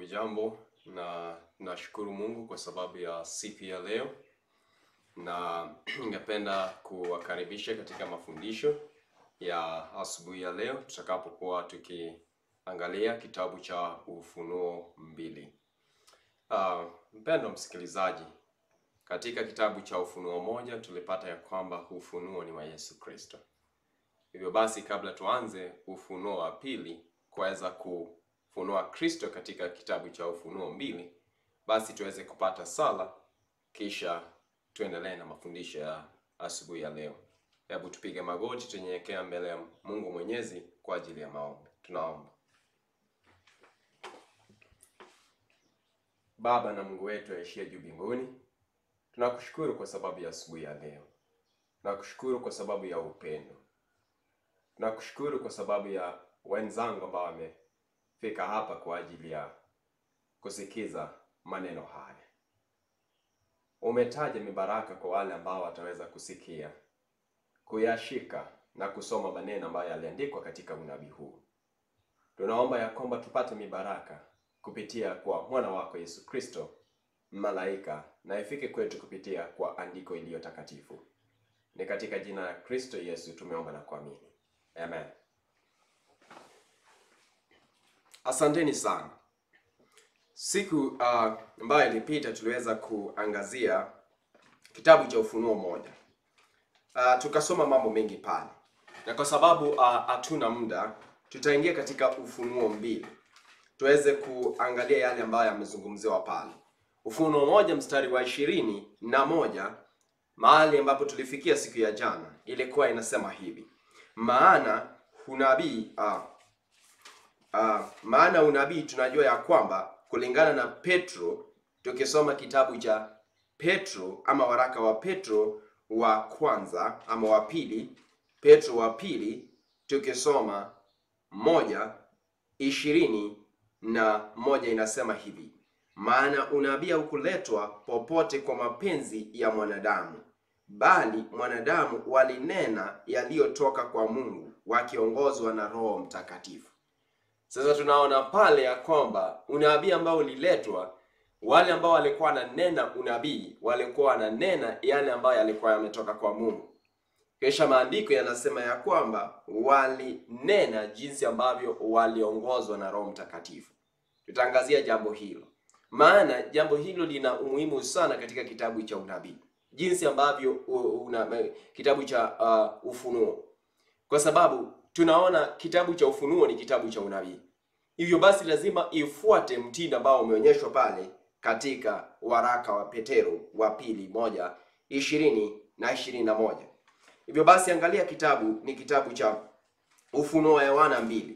Hujambo na nashukuru Mungu kwa sababu ya siku ya leo, na ningependa kuwakaribisha katika mafundisho ya asubuhi ya leo tutakapokuwa tukiangalia kitabu cha Ufunuo mbili. Uh, mpendwa msikilizaji, katika kitabu cha Ufunuo moja tulipata ya kwamba ufunuo ni wa Yesu Kristo. Hivyo basi, kabla tuanze ufunuo wa pili kuweza kufunua Kristo katika kitabu cha Ufunuo mbili, basi tuweze kupata sala, kisha tuendelee na mafundisho ya asubuhi ya leo. Hebu tupige magoti, tunyenyekea mbele ya Mungu Mwenyezi kwa ajili ya maombi. Tunaomba. Baba na Mungu wetu aishie juu mbinguni, tunakushukuru kwa sababu ya asubuhi ya leo. Tunakushukuru kwa sababu ya upendo. Tunakushukuru kwa sababu ya wenzangu ambao wamefika hapa kwa ajili ya kusikiza maneno haya. Umetaja mibaraka kwa wale ambao wataweza kusikia, kuyashika na kusoma maneno ambayo yaliandikwa katika unabii huu. Tunaomba ya kwamba tupate mibaraka kupitia kwa mwana wako Yesu Kristo, malaika, na ifike kwetu kupitia kwa andiko iliyo takatifu. Ni katika jina la Kristo Yesu tumeomba na kuamini. Amen. Asanteni sana. Siku uh, ambayo ilipita tuliweza kuangazia kitabu cha Ufunuo moja. Uh, tukasoma mambo mengi pale, na kwa sababu hatuna uh, muda, tutaingia katika Ufunuo mbili tuweze kuangalia yale ambayo yamezungumziwa pale. Ufunuo moja mstari wa ishirini na moja mahali ambapo tulifikia siku ya jana ilikuwa inasema hivi maana unabii uh, uh, maana unabii tunajua ya kwamba kulingana na Petro, tukisoma kitabu cha Petro ama waraka wa Petro wa kwanza ama wa pili, Petro wa pili, tukisoma moja ishirini na moja inasema hivi maana unabii haukuletwa popote kwa mapenzi ya mwanadamu bali mwanadamu walinena yaliyotoka kwa Mungu wakiongozwa na Roho Mtakatifu. Sasa tunaona pale ya kwamba unabii ambao uliletwa, wale ambao walikuwa wananena unabii walikuwa wananena yale ambayo yalikuwa yametoka kwa Mungu. Kisha maandiko yanasema ya kwamba walinena jinsi ambavyo waliongozwa na Roho Mtakatifu. Tutaangazia jambo hilo, maana jambo hilo lina umuhimu sana katika kitabu cha unabii jinsi ambavyo una, kitabu cha uh, Ufunuo, kwa sababu tunaona kitabu cha Ufunuo ni kitabu cha unabii. Hivyo basi lazima ifuate mtindo ambao umeonyeshwa pale katika waraka wa Petero wa pili moja ishirini na ishirini na moja. Hivyo basi angalia, kitabu ni kitabu cha Ufunuo wa Yohana mbili.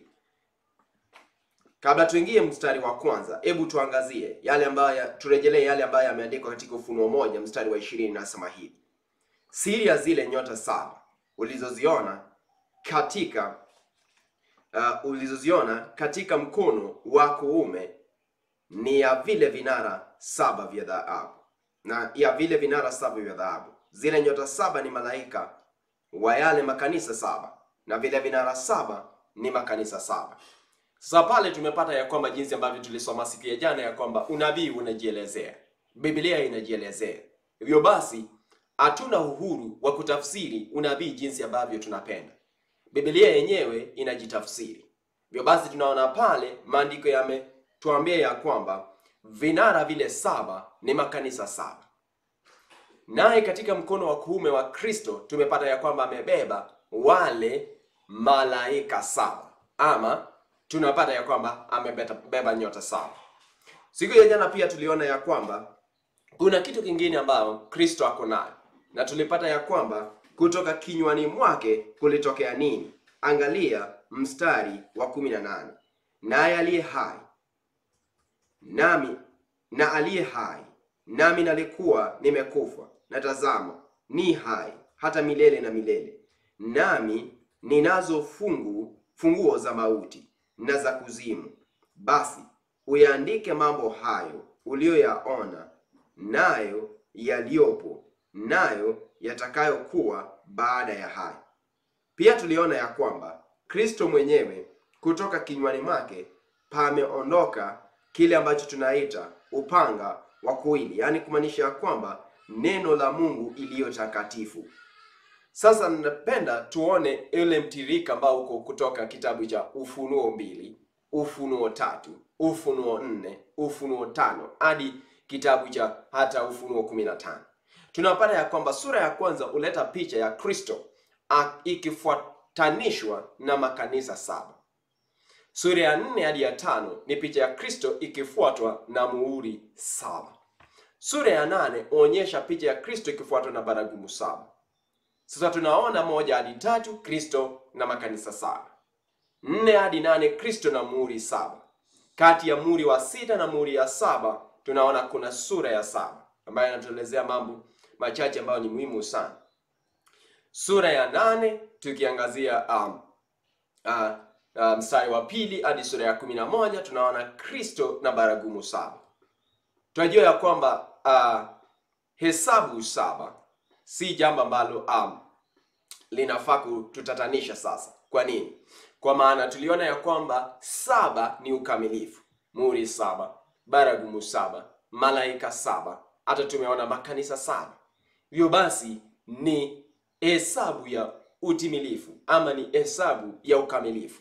Kabla tuingie mstari wa kwanza, hebu tuangazie yale ambayo, turejelee yale ambayo yameandikwa katika Ufunuo moja mstari wa ishirini. Nasema hivi: siri ya zile nyota saba ulizoziona katika uh, ulizoziona katika mkono wa kuume ni ya vile vinara saba vya dhahabu, na ya vile vinara saba vya dhahabu. Zile nyota saba ni malaika wa yale makanisa saba, na vile vinara saba ni makanisa saba. Sasa pale tumepata ya kwamba jinsi ambavyo tulisoma siku ya jana ya kwamba unabii unajielezea, Biblia inajielezea. Hivyo basi hatuna uhuru wa kutafsiri unabii jinsi ambavyo tunapenda. Biblia yenyewe inajitafsiri. Hivyo basi tunaona pale maandiko yametuambia ya kwamba vinara vile saba ni makanisa saba, naye katika mkono wa kuume wa Kristo tumepata ya kwamba amebeba wale malaika saba ama tunapata ya kwamba amebeba nyota saba. Siku ya jana pia tuliona ya kwamba kuna kitu kingine ambayo Kristo ako nayo, na tulipata ya kwamba kutoka kinywani mwake kulitokea nini? Angalia mstari wa kumi na nane naye aliye hai nami na aliye hai nami nalikuwa nimekufa, na tazama ni hai hata milele na milele, nami ninazo fungu funguo za mauti na za kuzimu. Basi uyaandike mambo hayo uliyoyaona, nayo yaliyopo, nayo yatakayokuwa baada ya hayo. Pia tuliona ya kwamba Kristo mwenyewe kutoka kinywani mwake pameondoka kile ambacho tunaita upanga wa kuwili, yaani kumaanisha ya kwamba neno la Mungu iliyo takatifu. Sasa napenda tuone ile mtirika ambao uko kutoka kitabu cha Ufunuo mbili, Ufunuo tatu, Ufunuo nne, Ufunuo tano hadi kitabu cha hata Ufunuo kumi na tano. Tunapata ya kwamba sura ya kwanza huleta picha ya Kristo ikifuatanishwa na makanisa saba. Sura ya nne hadi ya tano ni picha ya Kristo ikifuatwa na muhuri saba. Sura ya nane huonyesha picha ya Kristo ikifuatwa na baragumu saba. Sasa tunaona moja hadi tatu Kristo na makanisa saba, nne hadi nane Kristo na muhuri saba. Kati ya muhuri wa sita na muhuri ya saba tunaona kuna sura ya saba ambayo inatuelezea mambo machache ambayo ni muhimu sana. Sura ya nane tukiangazia um, uh, uh, mstari wa pili hadi sura ya kumi na moja tunaona Kristo na baragumu saba. Tunajua ya kwamba uh, hesabu saba si jambo ambalo um, linafaa kututatanisha sasa. Kwa nini? Kwa maana tuliona ya kwamba saba ni ukamilifu, muhuri saba, baragumu saba, malaika saba, hata tumeona makanisa saba. Hivyo basi ni hesabu ya utimilifu ama ni hesabu ya ukamilifu.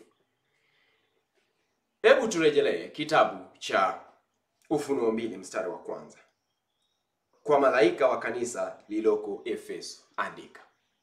Hebu turejelee kitabu cha Ufunuo mbili mstari wa kwanza. Kwa malaika wa kanisa lililoko Efeso andika.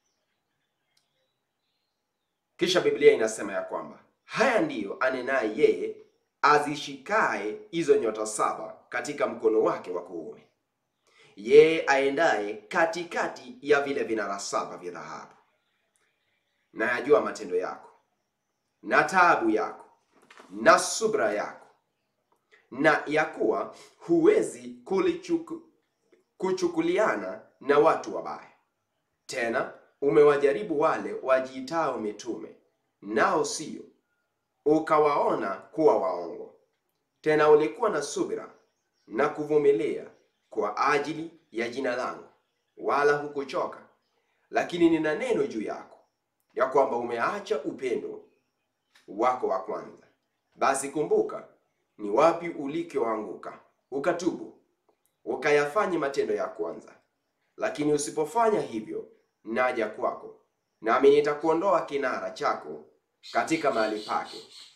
Kisha Biblia inasema ya kwamba haya ndiyo anenaye yeye azishikaye hizo nyota saba katika mkono wake wa kuume, yeye aendaye katikati ya vile vinara saba vya dhahabu. Na yajua matendo yako na taabu yako na subra yako, na ya kuwa huwezi kulichuku kuchukuliana na watu wabaya. Tena umewajaribu wale wajiitao mitume, nao sio, ukawaona kuwa waongo. Tena ulikuwa na subira na kuvumilia kwa ajili ya jina langu, wala hukuchoka. Lakini nina neno juu yako, ya kwamba umeacha upendo wako wa kwanza. Basi kumbuka ni wapi ulikoanguka, ukatubu ukayafanye matendo ya kwanza. Lakini usipofanya hivyo, naja kwako, nami nitakuondoa kinara chako katika mahali pake,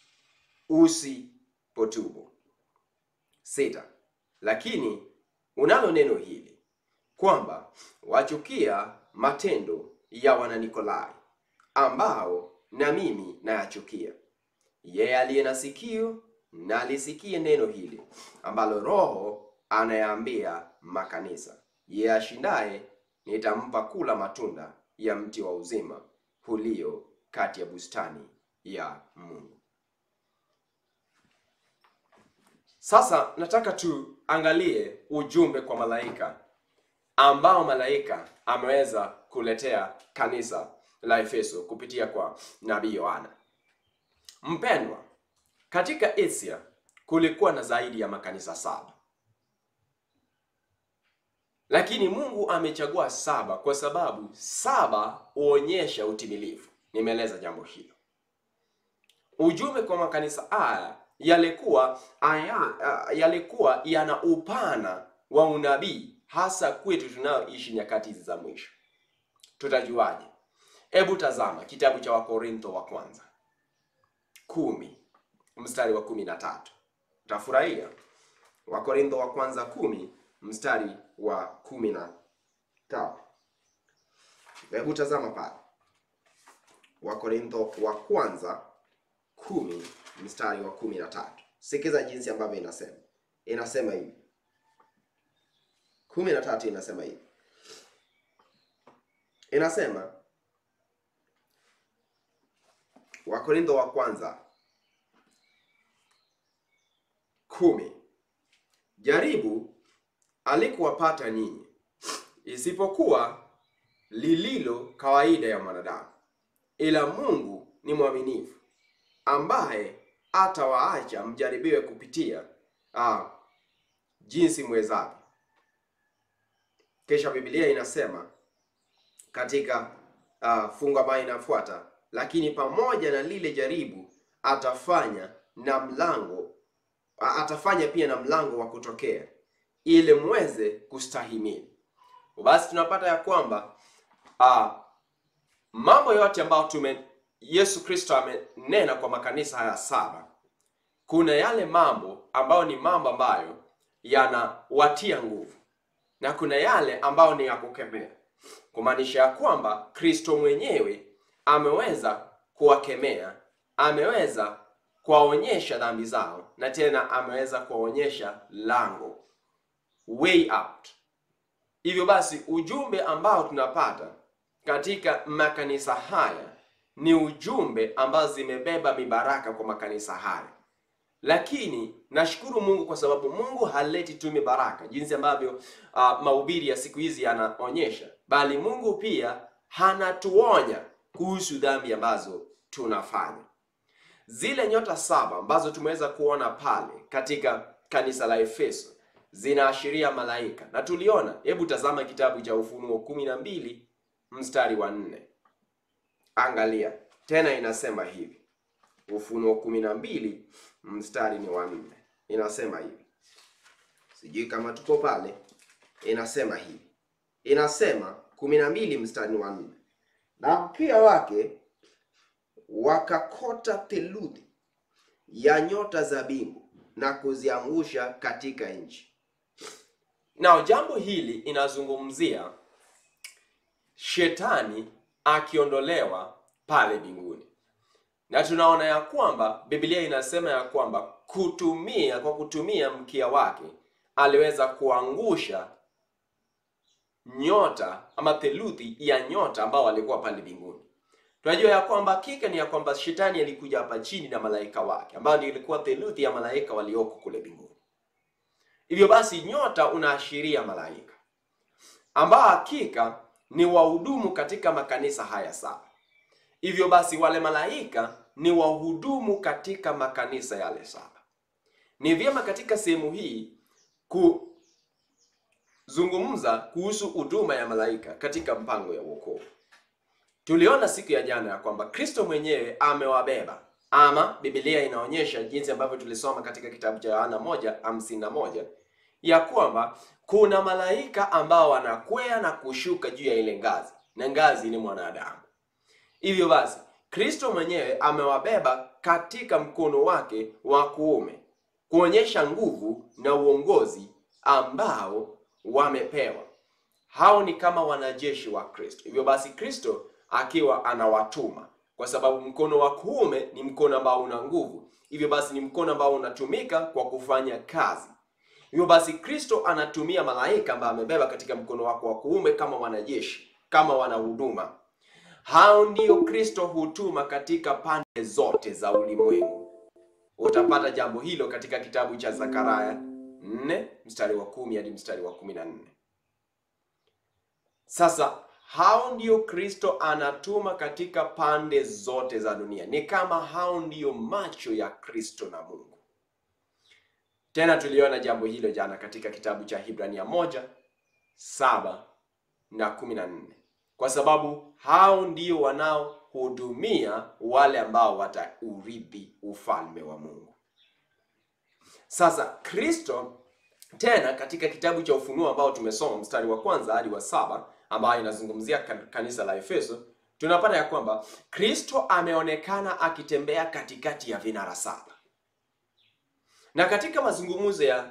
usipotubu. Sita. Lakini unalo neno hili kwamba wachukia matendo ya Wananikolai, ambao na mimi nayachukia. Yeye aliye na sikio na alisikie neno hili ambalo Roho anayaambia makanisa. Yeye ashindaye nitampa kula matunda ya mti wa uzima ulio kati ya bustani ya Mungu. Sasa nataka tuangalie ujumbe kwa malaika ambao malaika ameweza kuletea kanisa la Efeso kupitia kwa nabii Yohana. Mpendwa, katika Asia kulikuwa na zaidi ya makanisa saba, lakini Mungu amechagua saba kwa sababu saba huonyesha utimilifu. Nimeeleza jambo hilo. Ujumbe kwa makanisa haya yalikuwa aya, yalikuwa yana upana wa unabii, hasa kwetu tunaoishi nyakati hizi za mwisho. Tutajuaje? Hebu tazama kitabu cha Wakorintho wa kwanza kumi mstari wa kumi na tatu. Utafurahia. Wakorintho wa kwanza kumi mstari wa kumi na tatu. Hebu tazama pale, Wakorintho wa kwanza kumi mstari wa kumi na tatu. Sikiza jinsi ambavyo inasema. Inasema hivi, kumi na tatu inasema hivi, inasema Wakorintho wa kwanza kumi, jaribu alikuwapata nyinyi isipokuwa lililo kawaida ya mwanadamu, ila Mungu ni mwaminifu ambaye atawaacha mjaribiwe kupitia ah, jinsi mwezavyo. Kisha Biblia inasema katika ah, fungu ambayo inafuata, lakini pamoja na lile jaribu atafanya na mlango atafanya pia na mlango wa kutokea ili mweze kustahimili. Basi tunapata ya kwamba uh, mambo yote ambayo tume Yesu Kristo amenena kwa makanisa haya saba, kuna yale mambo ambayo ni mambo ambayo yanawatia nguvu na kuna yale ambayo ni ya kukemea, kumaanisha ya kwamba Kristo mwenyewe ameweza kuwakemea, ameweza kuwaonyesha dhambi zao, na tena ameweza kuwaonyesha lango, way out. Hivyo basi ujumbe ambao tunapata katika makanisa haya ni ujumbe ambao zimebeba mibaraka kwa makanisa haya, lakini nashukuru Mungu kwa sababu Mungu haleti tu mibaraka jinsi ambavyo uh, mahubiri ya siku hizi yanaonyesha, bali Mungu pia hanatuonya kuhusu dhambi ambazo tunafanya. Zile nyota saba ambazo tumeweza kuona pale katika kanisa la Efeso zinaashiria malaika na tuliona. Hebu tazama kitabu cha Ufunuo kumi na mbili mstari wa nne. Angalia tena, inasema hivi. Ufunuo kumi na mbili mstari ni wa nne, inasema hivi, sijui kama tuko pale. Inasema hivi, inasema kumi na mbili mstari wa nne, na mkia wake wakakota theluthi ya nyota za mbingu na kuziangusha katika nchi. Na jambo hili inazungumzia shetani akiondolewa pale mbinguni, na tunaona ya kwamba Biblia inasema ya kwamba kutumia kwa kutumia mkia wake aliweza kuangusha nyota ama theluthi ya nyota ambao walikuwa pale mbinguni. Tunajua ya kwamba hakika ni ya kwamba shetani alikuja hapa chini na malaika wake ambao ndio ilikuwa theluthi ya malaika walioko kule mbinguni. Hivyo basi nyota unaashiria malaika ambao hakika ni wahudumu katika makanisa haya saba. Hivyo basi wale malaika ni wahudumu katika makanisa yale saba. Ni vyema katika sehemu hii kuzungumza kuhusu huduma ya malaika katika mpango ya wokovu. Tuliona siku ya jana ya kwamba Kristo mwenyewe amewabeba ama Biblia inaonyesha jinsi ambavyo tulisoma katika kitabu cha Yohana moja hamsini na moja ya kwamba kuna malaika ambao wanakwea na kushuka juu ya ile ngazi, na ngazi ni mwanadamu. Hivyo basi Kristo mwenyewe amewabeba katika mkono wake wa kuume kuonyesha nguvu na uongozi ambao wamepewa. Hao ni kama wanajeshi wa Kristo. Hivyo basi Kristo akiwa anawatuma kwa sababu mkono wa kuume ni mkono ambao una nguvu. Hivyo basi ni mkono ambao unatumika kwa kufanya kazi. Hivyo basi Kristo anatumia malaika ambao amebeba katika mkono wake wa kuume kama wanajeshi, kama wanahuduma. Hao ndio Kristo hutuma katika pande zote za ulimwengu. Utapata jambo hilo katika kitabu cha Zakaria 4 mstari wa kumi hadi mstari wa kumi na nne. Sasa hao ndio Kristo anatuma katika pande zote za dunia. Ni kama hao ndio macho ya Kristo na Mungu. Tena tuliona jambo hilo jana katika kitabu cha Hibrania moja saba na kumi na nne kwa sababu hao ndio wanaohudumia wale ambao wataurithi ufalme wa Mungu. Sasa Kristo tena katika kitabu cha Ufunuo ambao tumesoma mstari wa kwanza hadi wa saba ambayo inazungumzia kanisa la Efeso, tunapata ya kwamba Kristo ameonekana akitembea katikati ya vinara saba, na katika mazungumzo ya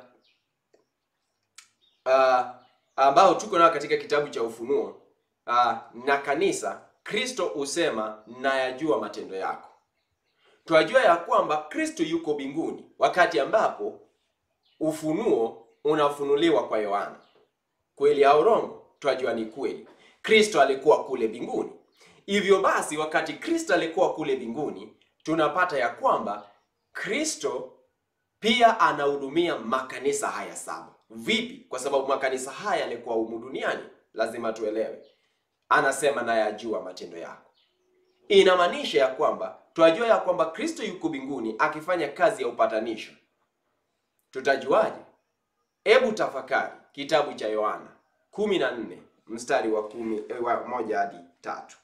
uh, ambao tuko nayo katika kitabu cha Ufunuo uh, na kanisa, Kristo husema nayajua matendo yako. Twajua ya kwamba Kristo yuko mbinguni wakati ambapo ufunuo unafunuliwa kwa Yohana. Kweli au urongo? Twajua ni kweli. Kristo alikuwa kule mbinguni. Hivyo basi, wakati Kristo alikuwa kule mbinguni, tunapata ya kwamba Kristo pia anahudumia makanisa haya saba. Vipi? Kwa sababu makanisa haya yalikuwa humu duniani, lazima tuelewe. Anasema nayajua matendo yako. Inamaanisha ya kwamba twajua ya kwamba Kristo yuko mbinguni akifanya kazi ya upatanisho. Tutajuaje? Hebu tafakari kitabu cha Yohana kumi na nne mstari wa kumi, eh, wa moja hadi tatu.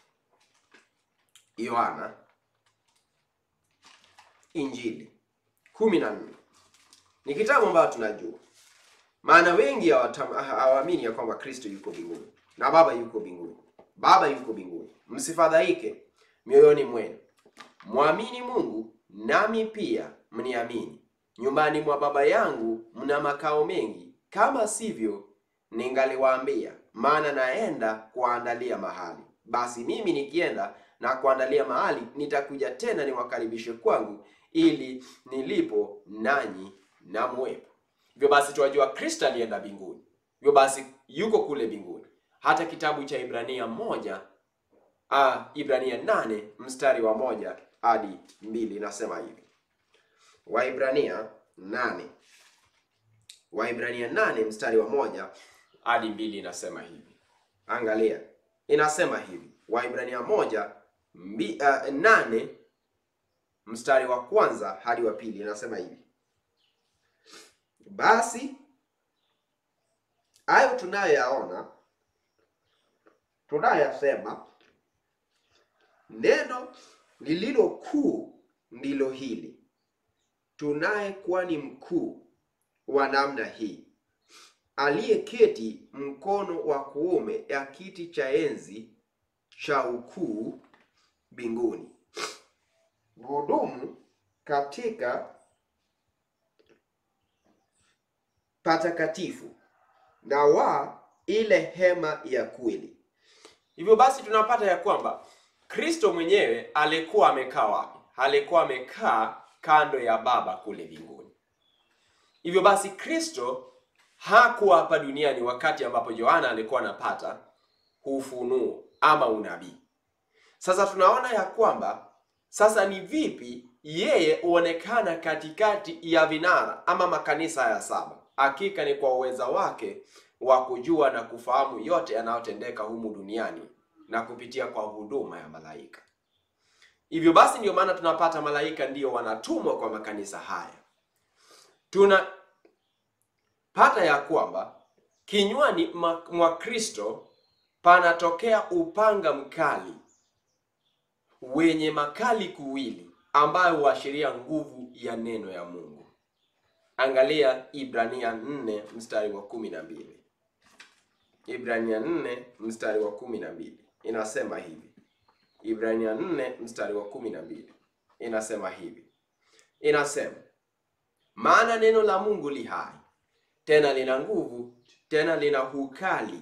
Yohana Injili kumi na nne ni kitabu ambayo tunajua, maana wengi hawatam- hawaamini ya kwamba Kristo yuko mbinguni na Baba yuko mbinguni. Baba yuko mbinguni, msifadhaike mioyoni mwenu, mwamini Mungu nami pia mniamini. Nyumbani mwa Baba yangu mna makao mengi, kama sivyo ningaliwaambia, maana naenda kuandalia mahali. Basi mimi nikienda na kuandalia mahali, nitakuja tena niwakaribishe kwangu, ili nilipo nanyi na muwepo. Hivyo basi tunajua Kristo alienda mbinguni, hivyo basi yuko kule mbinguni. Hata kitabu cha Ibrania moja ah, Ibrania nane mstari wa moja hadi mbili inasema hivi. Waibrania nane Waibrania nane mstari wa moja hadi mbili inasema hivi. Angalia, inasema hivi Waibrania moja mbi, uh, nane mstari wa kwanza hadi wa pili inasema hivi: basi hayo tunayoyaona tunayoyasema, neno lililo kuu ndilo hili, tunaye kwani mkuu wa namna hii, aliyeketi mkono wa kuume ya kiti cha enzi cha ukuu mbinguni, hudumu katika patakatifu na wa ile hema ya kweli. Hivyo basi tunapata ya kwamba Kristo mwenyewe alikuwa amekaa wapi? Alikuwa amekaa kando ya Baba kule mbinguni. Hivyo basi Kristo hakuwa hapa duniani wakati ambapo Yohana alikuwa anapata ufunuo ama unabii. Sasa tunaona ya kwamba sasa ni vipi yeye huonekana katikati ya vinara ama makanisa ya saba. Hakika ni kwa uweza wake wa kujua na kufahamu yote yanayotendeka humu duniani na kupitia kwa huduma ya malaika. Hivyo basi ndio maana tunapata malaika ndio wanatumwa kwa makanisa haya. Tunapata ya kwamba kinywani mwa Kristo panatokea upanga mkali wenye makali kuwili ambayo huashiria nguvu ya neno ya Mungu. Angalia Ibrania 4 mstari wa kumi na mbili. Ibrania 4 mstari wa kumi na mbili inasema hivi. Ibrania 4 mstari wa kumi na mbili inasema hivi, inasema maana neno la Mungu li hai tena lina nguvu tena lina ukali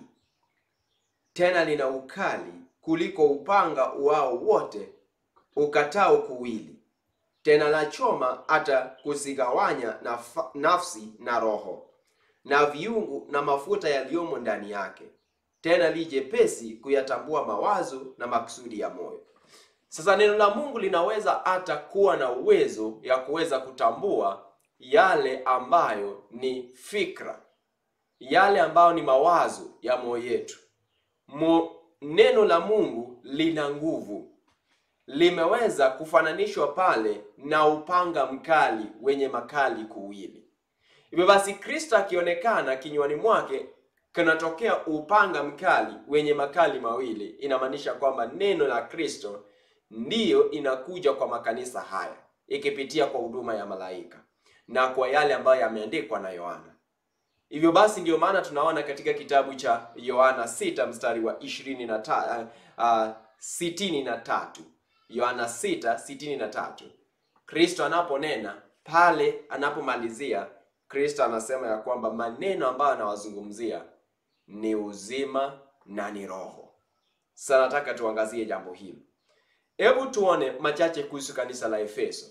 tena lina ukali kuliko upanga uwao wote ukatao kuwili, tena la choma hata kuzigawanya naf nafsi na roho na viungu na mafuta yaliyomo ndani yake, tena li jepesi kuyatambua mawazo na makusudi ya moyo. Sasa neno la Mungu linaweza hata kuwa na uwezo ya kuweza kutambua yale ambayo ni fikra, yale ambayo ni mawazo ya moyo yetu. Mo, neno la Mungu lina nguvu, limeweza kufananishwa pale na upanga mkali wenye makali kuwili. Hivyo basi, Kristo akionekana kinywani mwake kunatokea upanga mkali wenye makali mawili, inamaanisha kwamba neno la Kristo ndiyo inakuja kwa makanisa haya ikipitia kwa huduma ya malaika na kwa yale ambayo yameandikwa na Yohana. Hivyo basi ndio maana tunaona katika kitabu cha Yohana 6 mstari wa 23 uh, sitini na tatu Yohana 6 sitini na tatu Kristo anaponena pale, anapomalizia Kristo anasema ya kwamba maneno ambayo anawazungumzia ni uzima na ni roho. Sasa nataka tuangazie jambo hili. Hebu tuone machache kuhusu kanisa la Efeso.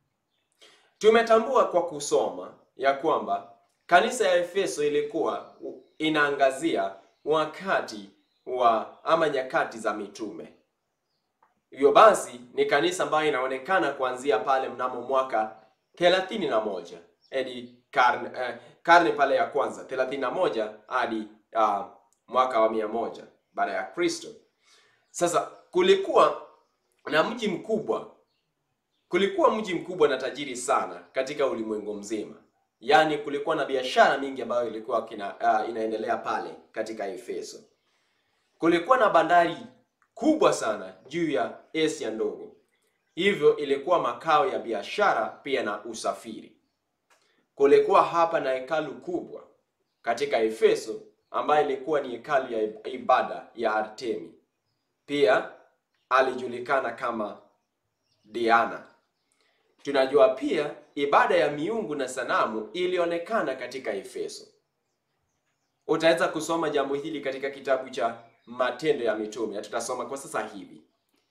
Tumetambua kwa kusoma ya kwamba kanisa ya Efeso ilikuwa inaangazia wakati wa ama nyakati za mitume. Hivyo basi ni kanisa ambayo inaonekana kuanzia pale mnamo mwaka thelathini na moja hadi karne, eh, karne pale ya kwanza thelathini na moja hadi uh, mwaka wa mia moja baada ya Kristo. Sasa kulikuwa na mji mkubwa, kulikuwa mji mkubwa na tajiri sana katika ulimwengu mzima. Yaani kulikuwa na biashara mingi ambayo ilikuwa kina, uh, inaendelea pale katika Efeso. Kulikuwa na bandari kubwa sana juu ya Asia ndogo. hivyo ilikuwa makao ya biashara pia na usafiri. Kulikuwa hapa na hekalu kubwa katika Efeso ambayo ilikuwa ni hekalu ya ibada ya Artemi. Pia alijulikana kama Diana. Tunajua pia ibada ya miungu na sanamu ilionekana katika Efeso. Utaweza kusoma jambo hili katika kitabu cha Matendo ya Mitume. Tutasoma kwa sasa hivi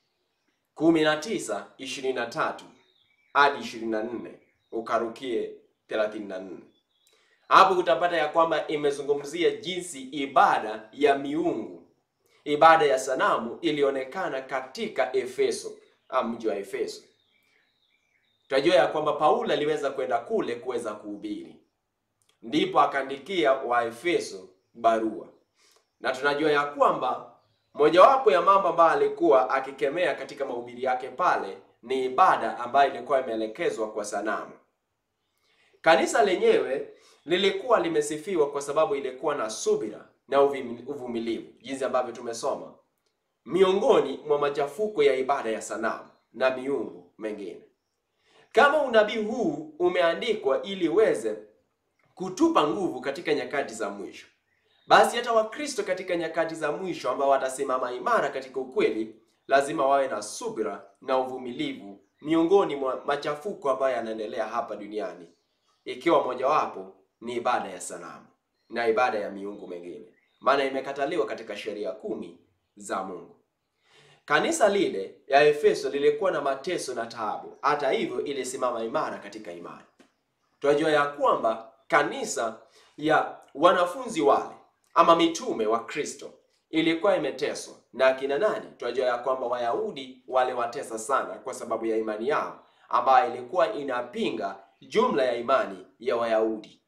19 23 hadi 24, ukarukie 34. Hapo utapata ya kwamba imezungumzia jinsi ibada ya miungu, ibada ya sanamu ilionekana katika Efeso, mji wa Efeso. Tunajua ya kwamba Paulo aliweza kwenda kule kuweza kuhubiri, ndipo akaandikia Waefeso barua, na tunajua ya kwamba mojawapo ya mambo ambayo alikuwa akikemea katika mahubiri yake pale ni ibada ambayo ilikuwa imeelekezwa kwa sanamu. Kanisa lenyewe lilikuwa limesifiwa kwa sababu ilikuwa na subira na uvumilivu, jinsi ambavyo tumesoma, miongoni mwa machafuko ya ibada ya sanamu na miungu mengine. Kama unabii huu umeandikwa ili uweze kutupa nguvu katika nyakati za mwisho, basi hata Wakristo katika nyakati za mwisho ambao watasimama imara katika ukweli, lazima wawe na subira na uvumilivu miongoni mwa machafuko ambayo yanaendelea hapa duniani, ikiwa mojawapo ni ibada ya sanamu na ibada ya miungu mengine, maana imekataliwa katika sheria kumi za Mungu. Kanisa lile ya Efeso lilikuwa na mateso na taabu, hata hivyo ilisimama imara katika imani. Tunajua ya kwamba kanisa ya wanafunzi wale ama mitume wa Kristo ilikuwa imeteswa na akina nani? Tunajua ya kwamba Wayahudi waliwatesa sana kwa sababu ya imani yao ambayo ilikuwa inapinga jumla ya imani ya Wayahudi.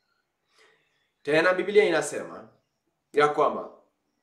Tena Biblia inasema ya kwamba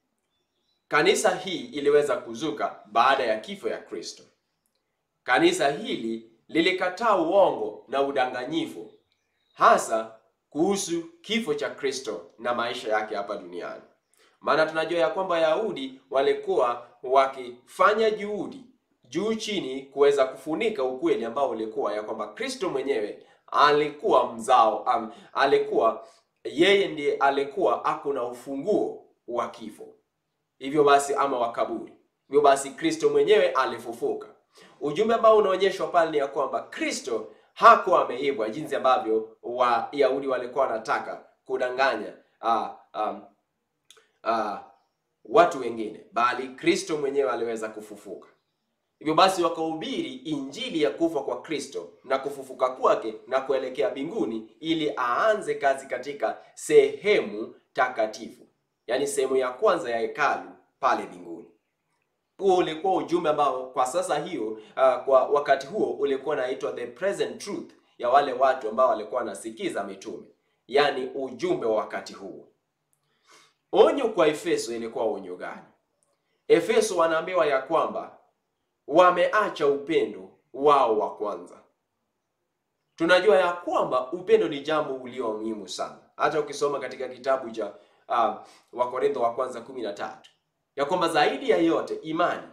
kanisa hii iliweza kuzuka baada ya kifo ya Kristo. Kanisa hili lilikataa uongo na udanganyifu, hasa kuhusu kifo cha Kristo na maisha yake hapa duniani. Maana tunajua ya kwamba Wayahudi walikuwa wakifanya juhudi juu chini kuweza kufunika ukweli ambao ulikuwa ya kwamba Kristo mwenyewe alikuwa mzao um, alikuwa yeye ndiye alikuwa ako na ufunguo wa kifo hivyo basi ama wa kaburi. Hivyo basi Kristo mwenyewe alifufuka. Ujumbe ambao unaonyeshwa pale ni ya kwamba Kristo hakuwa ameibwa jinsi ambavyo Wayahudi walikuwa wanataka kudanganya uh, um, uh, watu wengine, bali Kristo mwenyewe aliweza kufufuka. Hivyo basi wakahubiri injili ya kufa kwa Kristo na kufufuka kwake na kuelekea mbinguni, ili aanze kazi katika sehemu takatifu yaani sehemu ya kwanza ya hekalu pale mbinguni. Huo ulikuwa ujumbe ambao kwa sasa hiyo, uh, kwa wakati huo ulikuwa unaitwa the present truth ya wale watu ambao walikuwa wanasikiza mitume, yaani ujumbe wa wakati huo. Onyo kwa Efeso ilikuwa onyo gani? Efeso wanaambiwa ya kwamba wameacha upendo wao wa kwanza. Tunajua ya kwamba upendo ni jambo ulio muhimu sana, hata ukisoma katika kitabu cha Uh, Wakorintho wa kwanza kumi na tatu ya kwamba zaidi ya yote imani,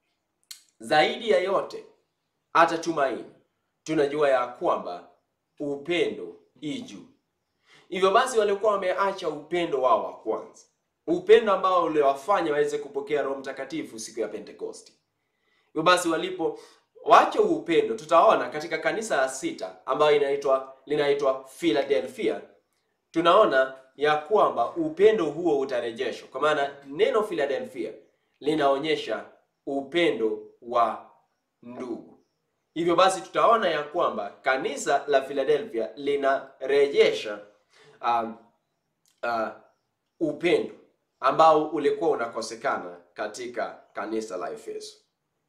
zaidi ya yote hata tumaini, tunajua ya kwamba upendo i juu. Hivyo basi walikuwa wameacha upendo wao wa kwanza, upendo ambao uliwafanya waweze kupokea Roho Mtakatifu siku ya Pentekosti. Hivyo basi walipo wacha upendo, tutaona katika kanisa la sita ambayo inaitwa linaitwa Philadelphia, tunaona ya kwamba upendo huo utarejeshwa, kwa maana neno Philadelphia linaonyesha upendo wa ndugu. Hivyo basi tutaona ya kwamba kanisa la Philadelphia linarejesha um, uh, upendo ambao ulikuwa unakosekana katika kanisa la Efeso.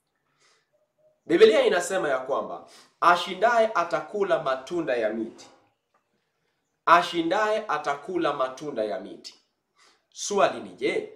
Biblia inasema ya kwamba ashindaye atakula matunda ya miti ashindaye atakula matunda ya miti. Swali ni je,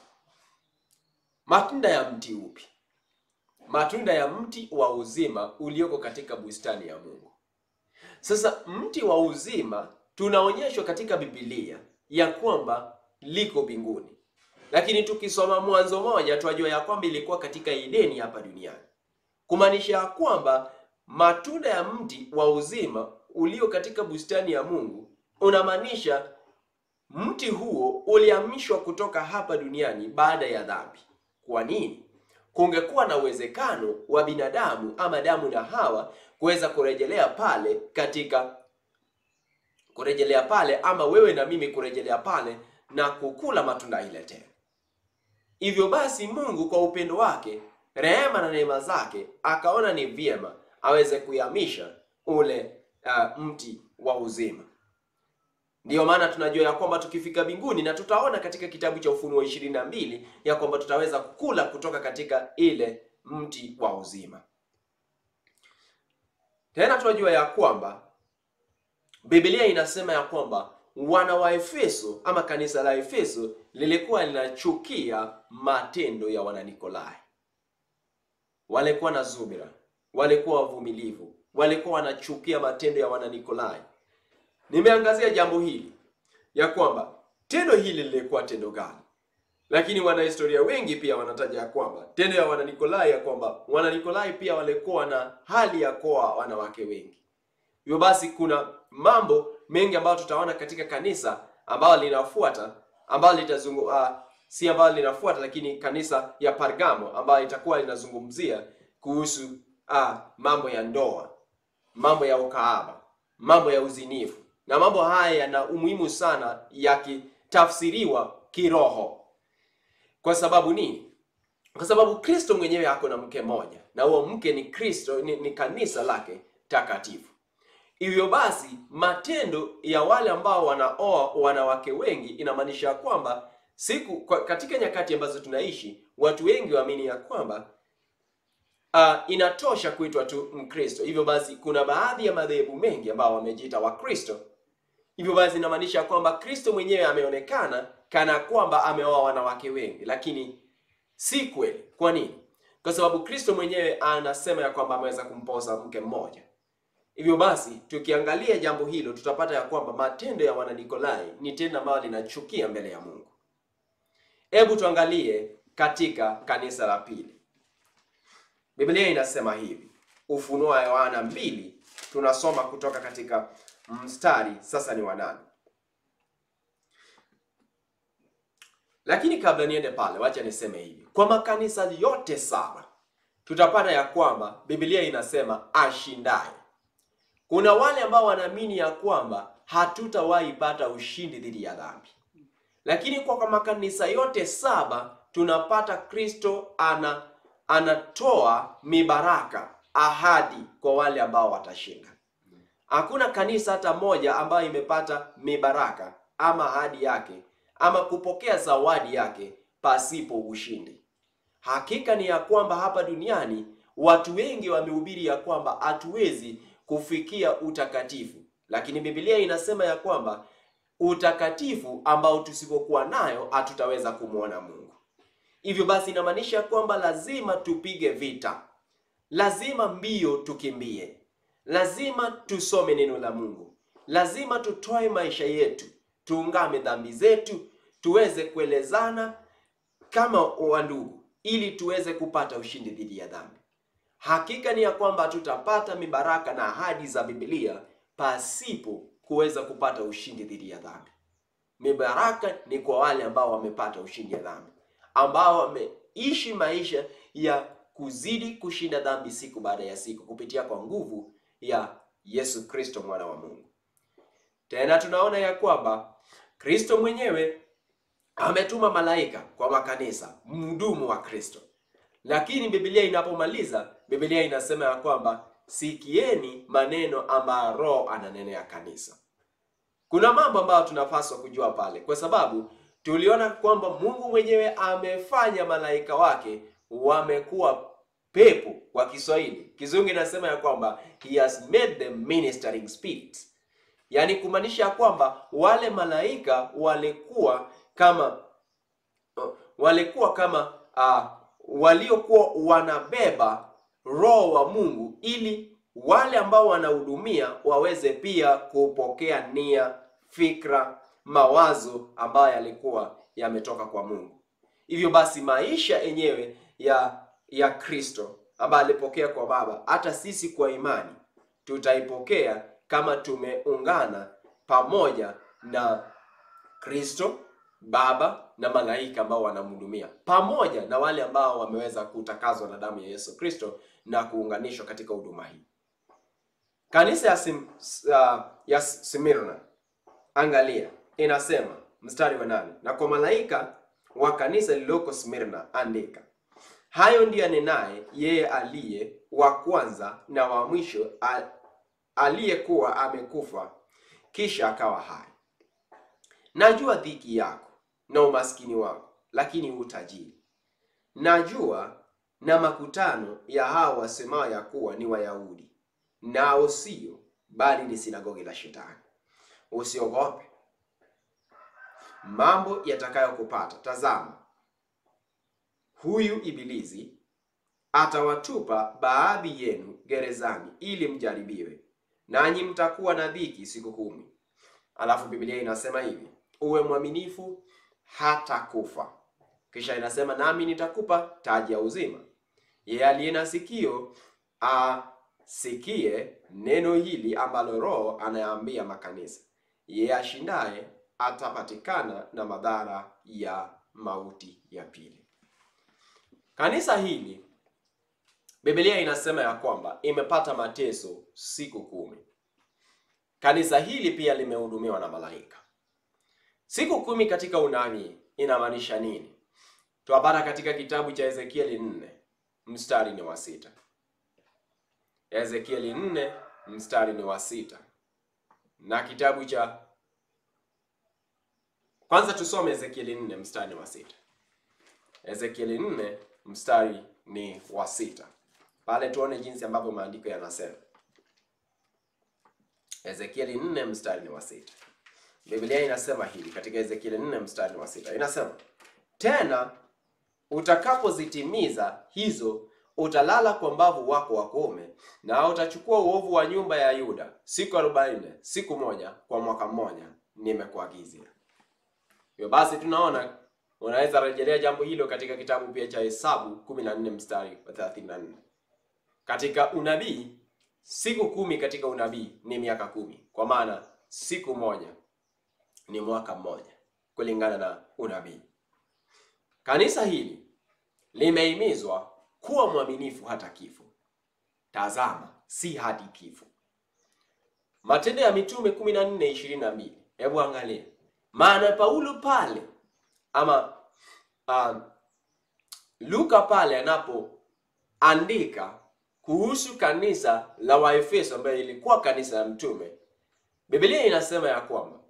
matunda ya mti upi? Matunda ya mti wa uzima ulioko katika bustani ya Mungu. Sasa mti wa uzima tunaonyeshwa katika Biblia ya kwamba liko mbinguni, lakini tukisoma Mwanzo moja twajua ya kwamba ilikuwa katika Edeni hapa duniani. kumaanisha ya kwamba matunda ya mti wa uzima ulio katika bustani ya Mungu unamaanisha mti huo ulihamishwa kutoka hapa duniani baada ya dhambi. Kwa nini? Kungekuwa na uwezekano wa binadamu ama Adamu na Hawa kuweza kurejelea pale katika kurejelea pale ama wewe na mimi kurejelea pale na kukula matunda ile tena. Hivyo basi Mungu kwa upendo wake, rehema na neema zake akaona ni vyema aweze kuyamisha ule uh, mti wa uzima. Ndiyo maana tunajua ya kwamba tukifika mbinguni, na tutaona katika kitabu cha Ufunuo ishirini na mbili ya kwamba tutaweza kukula kutoka katika ile mti wa uzima. Tena tunajua ya kwamba Biblia inasema ya kwamba wana wa Efeso ama kanisa la Efeso lilikuwa linachukia matendo ya Wananikolai. Walikuwa na zubira, walikuwa wavumilivu, walikuwa wanachukia matendo ya Wananikolai. Nimeangazia jambo hili ya kwamba tendo hili lilikuwa tendo gani, lakini wanahistoria wengi pia wanataja ya kwamba tendo ya Wananikolai ya kwamba Wananikolai pia walikuwa na hali ya kuoa wanawake wengi. Hivyo basi kuna mambo mengi ambayo tutaona katika kanisa ambayo linafuata ambayo litazungu uh, si ambayo linafuata lakini kanisa ya Pergamo ambayo itakuwa linazungumzia kuhusu uh, mambo ya ndoa, mambo ya ukahaba, mambo ya uzinifu na mambo haya yana umuhimu sana yakitafsiriwa kiroho. Kwa sababu nini? Kwa sababu Kristo mwenyewe ako na mke mmoja na huo mke ni Kristo, ni, ni kanisa lake takatifu. Hivyo basi matendo ya wale ambao wanaoa wanawake wengi inamaanisha kwamba siku kwa, katika nyakati ambazo tunaishi watu wengi waamini ya kwamba uh, inatosha kuitwa tu Mkristo. Hivyo basi kuna baadhi ya madhehebu mengi ambao wamejiita Wakristo. Hivyo basi inamaanisha kwamba Kristo mwenyewe ameonekana kana kwamba ameoa wanawake wengi, lakini si kweli. Kwa nini? Kwa sababu Kristo mwenyewe anasema ya kwamba ameweza kumposa mke mmoja. Hivyo basi tukiangalia jambo hilo tutapata ya kwamba matendo ya Wananikolai ni tendo ambalo linachukia mbele ya Mungu. Hebu tuangalie katika kanisa la pili. Biblia inasema hivi, Ufunuo wa Yohana mbili, tunasoma kutoka katika mstari sasa ni wanane. Lakini kabla niende pale, wacha niseme hivi, kwa makanisa yote saba tutapata ya kwamba Biblia inasema ashindaye kuna wale ambao wanaamini ya kwamba hatutawahi pata ushindi dhidi ya dhambi, lakini kwa makanisa yote saba tunapata Kristo ana anatoa mibaraka, ahadi kwa wale ambao watashinda. Hakuna kanisa hata moja ambayo imepata mibaraka ama ahadi yake ama kupokea zawadi yake pasipo ushindi. Hakika ni ya kwamba hapa duniani watu wengi wamehubiri ya kwamba hatuwezi kufikia utakatifu, lakini Biblia inasema ya kwamba utakatifu ambao tusipokuwa nayo hatutaweza kumwona Mungu. Hivyo basi inamaanisha kwamba lazima tupige vita, lazima mbio tukimbie, lazima tusome neno la Mungu, lazima tutoe maisha yetu, tuungame dhambi zetu, tuweze kuelezana kama wandugu, ili tuweze kupata ushindi dhidi ya dhambi. Hakika ni ya kwamba tutapata mibaraka na ahadi za Biblia pasipo kuweza kupata ushindi dhidi ya dhambi. Mibaraka ni kwa wale ambao wamepata ushindi ya dhambi, ambao wameishi maisha ya kuzidi kushinda dhambi siku baada ya siku kupitia kwa nguvu ya Yesu Kristo mwana wa Mungu. Tena tunaona ya kwamba Kristo mwenyewe ametuma malaika kwa makanisa, mhudumu wa Kristo. Lakini Biblia inapomaliza, Biblia inasema ya kwamba sikieni maneno ambayo Roho ananenea kanisa. Kuna mambo ambayo tunapaswa kujua pale, kwa sababu tuliona kwamba Mungu mwenyewe amefanya malaika wake wamekuwa pepo. Kwa Kiswahili, Kizungu inasema ya kwamba he has made them ministering spirits, yaani kumaanisha ya kwamba wale malaika walikuwa kama walikuwa kama uh, waliokuwa wanabeba roho wa Mungu ili wale ambao wanahudumia waweze pia kupokea nia, fikra, mawazo ambayo yalikuwa yametoka kwa Mungu. Hivyo basi maisha yenyewe ya ya Kristo ambayo alipokea kwa Baba, hata sisi kwa imani tutaipokea kama tumeungana pamoja na Kristo Baba na malaika ambao wanamhudumia pamoja na wale ambao wameweza kutakazwa na damu ya Yesu Kristo na kuunganishwa katika huduma hii. Kanisa ya, Sim, uh, ya Smyrna, angalia, inasema mstari wa nane, na kwa malaika wa kanisa lililoko Smyrna andika, hayo ndiyo anenaye yeye aliye wa kwanza na wa mwisho, aliyekuwa amekufa kisha akawa hai. Najua dhiki yako na umaskini wako, lakini utajiri. Najua na makutano ya hao wasemao ya kuwa ni Wayahudi, nao sio, bali ni sinagogi la Shetani. Usiogope mambo yatakayokupata. Tazama, huyu Ibilisi atawatupa baadhi yenu gerezani, ili mjaribiwe, nanyi mtakuwa na dhiki siku kumi. Alafu Biblia inasema hivi, uwe mwaminifu hata kufa. Kisha inasema nami nitakupa taji ya uzima. Yeye aliye na sikio asikie neno hili ambalo Roho anayaambia makanisa. Yeye ashindaye atapatikana na madhara ya mauti ya pili. Kanisa hili Biblia inasema ya kwamba imepata mateso siku kumi. Kanisa hili pia limehudumiwa na malaika. Siku kumi katika unabii inamaanisha nini? Twapata katika kitabu cha Ezekieli 4 mstari ni wa sita. Ezekieli 4 mstari ni wa sita, na kitabu cha kwanza tusome Ezekieli 4 mstari ni wa sita. Ezekieli 4 mstari ni wa sita, pale tuone jinsi ambavyo maandiko yanasema. Ezekieli 4 mstari ni wa sita. Biblia inasema hivi katika Ezekieli 4 mstari wa sita, inasema tena, utakapozitimiza hizo, utalala kwa mbavu wako wa kuume, na utachukua uovu wa nyumba ya Yuda siku arobaini, siku moja kwa mwaka mmoja, nimekuagizia. Hivyo basi, tunaona unaweza rejelea jambo hilo katika kitabu pia cha Hesabu 14 mstari wa 34. Katika unabii, siku kumi katika unabii ni miaka kumi, kwa maana siku moja ni mwaka mmoja kulingana na unabii. Kanisa hili limehimizwa kuwa mwaminifu hata kifo. Tazama, si hadi kifo. Matendo ya Mitume 14:22. Hebu angalia, maana Paulo pale ama uh, Luka pale anapoandika kuhusu kanisa la Waefeso ambayo ilikuwa kanisa la mtume, Biblia inasema ya kwamba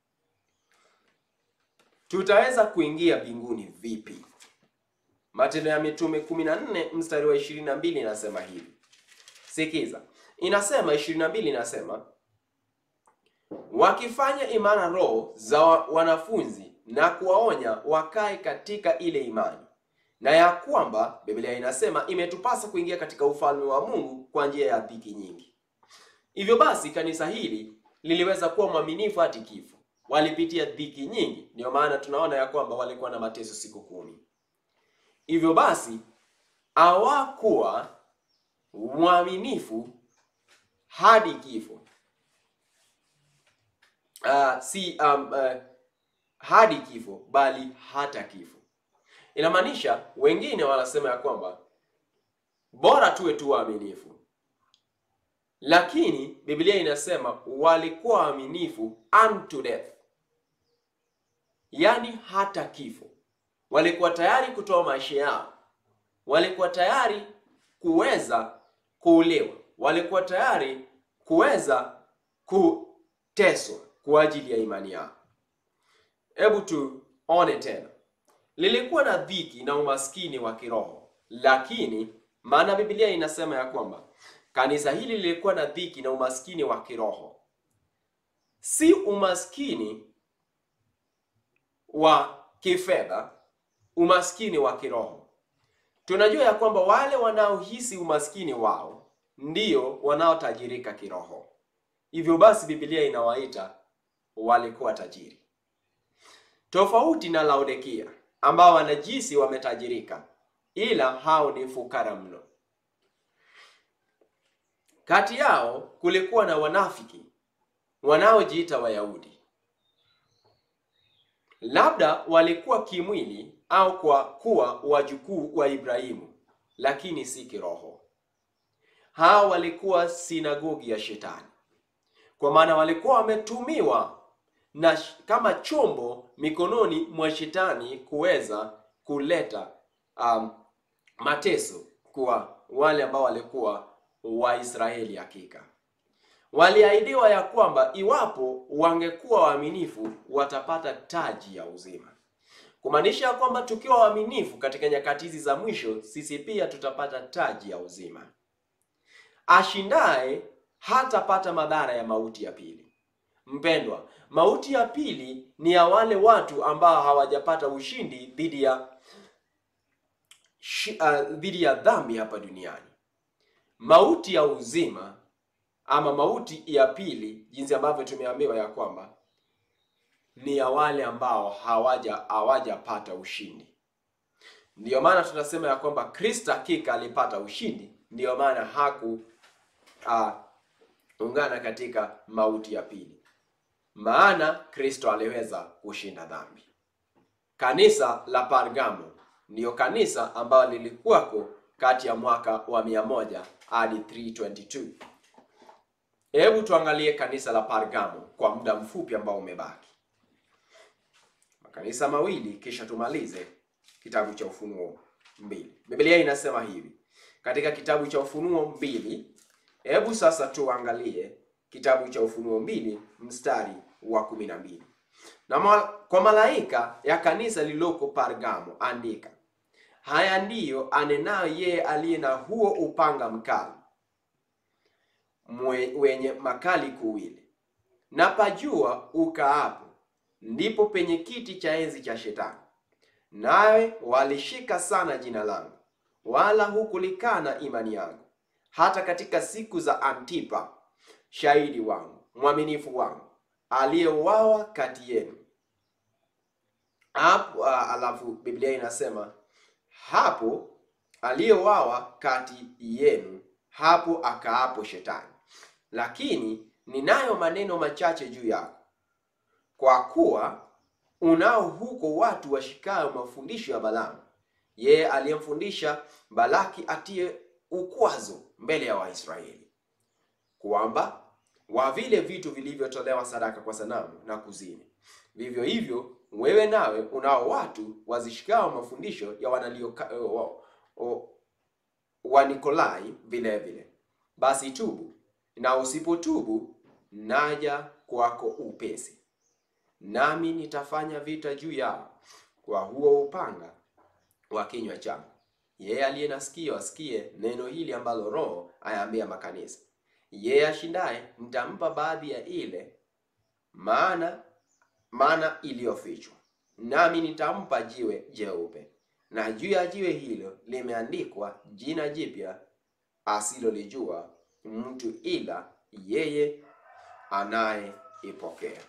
tutaweza kuingia mbinguni vipi? Matendo ya Mitume 14 mstari wa 22 inasema hivi. Sikiza, inasema 22, inasema wakifanya imara roho za wanafunzi na kuwaonya wakae katika ile imani, na ya kwamba Biblia inasema imetupasa kuingia katika ufalme wa Mungu kwa njia ya dhiki nyingi. Hivyo basi kanisa hili liliweza kuwa mwaminifu hadi kifo walipitia dhiki nyingi, ndio maana tunaona ya kwamba walikuwa na mateso siku kumi. Hivyo basi hawakuwa mwaminifu hadi kifo. Uh, si um, uh, hadi kifo bali hata kifo. Inamaanisha wengine wanasema ya kwamba bora tuwe tu waaminifu, lakini Biblia inasema walikuwa waaminifu unto death, yaani hata kifo. Walikuwa tayari kutoa maisha yao, walikuwa tayari kuweza kuuliwa, walikuwa tayari kuweza kuteswa kwa ajili ya imani yao. Hebu tuone tena, lilikuwa na dhiki na umaskini wa kiroho, lakini maana Biblia inasema ya kwamba kanisa hili lilikuwa na dhiki na umaskini wa kiroho, si umaskini wa kifedha, umaskini wa kiroho. Tunajua ya kwamba wale wanaohisi umaskini wao ndio wanaotajirika kiroho. Hivyo basi Biblia inawaita walikuwa tajiri, tofauti na Laodikia ambao wanajisi wametajirika, ila hao ni fukara mno. Kati yao kulikuwa na wanafiki wanaojiita Wayahudi. Labda walikuwa kimwili au kwa kuwa wajukuu wa Ibrahimu, lakini si kiroho. Hao walikuwa sinagogi ya Shetani, kwa maana walikuwa wametumiwa na kama chombo mikononi mwa Shetani kuweza kuleta um, mateso kwa wale ambao walikuwa Waisraeli. Hakika waliahidiwa ya kwamba iwapo wangekuwa waaminifu watapata taji ya uzima, kumaanisha ya kwamba tukiwa waaminifu katika nyakati hizi za mwisho, sisi pia tutapata taji ya uzima. Ashindaye hatapata madhara ya mauti ya pili. Mpendwa, mauti ya pili ni ya wale watu ambao hawajapata ushindi dhidi ya uh, dhidi ya dhambi hapa duniani. Mauti ya uzima ama mauti ya pili, jinsi ambavyo tumeambiwa ya kwamba ni ya wale ambao hawaja hawajapata ushindi. Ndiyo maana tunasema ya kwamba Kristo hakika alipata ushindi, ndiyo maana haku uh, ungana katika mauti ya pili, maana Kristo aliweza kushinda dhambi. Kanisa la Pergamo ndiyo kanisa ambalo lilikuwako kati ya mwaka wa mia moja hadi 322. Hebu tuangalie kanisa la Pergamo kwa muda mfupi ambao umebaki, makanisa mawili, kisha tumalize kitabu cha Ufunuo mbili. Biblia inasema hivi katika kitabu cha Ufunuo mbili. Hebu sasa tuangalie kitabu cha Ufunuo mbili mstari wa kumi na mbili. Na ma kwa malaika ya kanisa lililoko Pergamo andika, haya ndiyo anenayo yeye aliye na huo upanga mkali mwe, wenye makali kuwili, na pajua ukaapo ndipo penye kiti cha enzi cha Shetani, nawe walishika sana jina langu, wala hukulikana imani yangu hata katika siku za Antipa shahidi wangu mwaminifu wangu aliyeuawa kati yenu. Hapo uh, alafu Biblia inasema hapo aliyeuawa kati yenu, hapo akaapo Shetani. Lakini ninayo maneno machache juu yako, kwa kuwa unao huko watu washikayo mafundisho ya Balaamu, yeye aliyemfundisha Balaki atie ukwazo mbele ya Waisraeli kwamba wa vile vitu vilivyotolewa sadaka kwa sanamu na kuzini, vivyo hivyo wewe nawe unao watu wazishikao mafundisho ya wanalio wa Nikolai vile vile. Basi tubu, na usipotubu naja kwako upesi, nami nitafanya vita juu yao kwa huo upanga wa kinywa changu. Yeye aliye na sikio asikie neno hili ambalo Roho ayaambia makanisa. Yeye ashindaye nitampa baadhi ya ile maana maana iliyofichwa, nami nitampa jiwe jeupe, na juu ya jiwe hilo limeandikwa jina jipya asilolijua mtu ila yeye anayeipokea.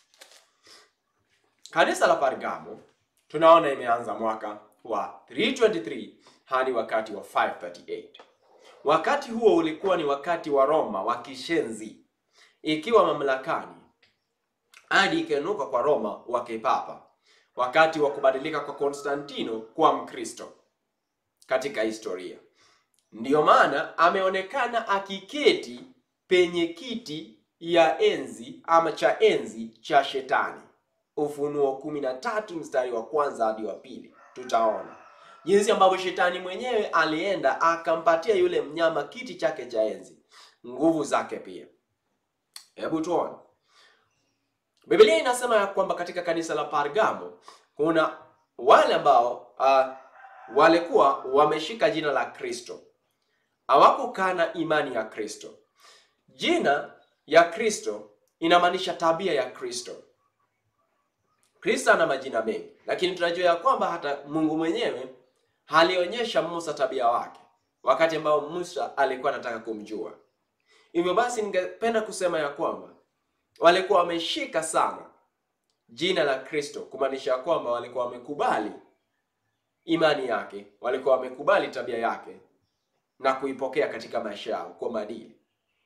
Kanisa la Pergamo tunaona imeanza mwaka wa 323 hadi wakati wa 538. Wakati huo ulikuwa ni wakati wa Roma wa kishenzi ikiwa mamlakani hadi ikainuka kwa Roma wa kipapa, wakati wa kubadilika kwa Konstantino kuwa Mkristo katika historia. Ndiyo maana ameonekana akiketi penye kiti ya enzi ama cha enzi cha Shetani. Ufunuo kumi na tatu mstari wa kwanza hadi wa pili tutaona jinsi ambavyo shetani mwenyewe alienda akampatia yule mnyama kiti chake cha enzi, nguvu zake pia. Hebu tuone, Biblia inasema ya kwamba katika kanisa la Pergamo kuna wale ambao uh, walikuwa wameshika jina la Kristo, hawakukana imani ya Kristo. Jina ya Kristo inamaanisha tabia ya Kristo. Kristo ana majina mengi, lakini tunajua ya kwamba hata Mungu mwenyewe alionyesha Musa tabia wake wakati ambao Musa alikuwa anataka kumjua. Hivyo basi, ningependa kusema ya kwamba walikuwa wameshika sana jina la Kristo, kumaanisha ya kwamba walikuwa wamekubali imani yake, walikuwa wamekubali tabia yake na kuipokea katika maisha yao kwa maadili.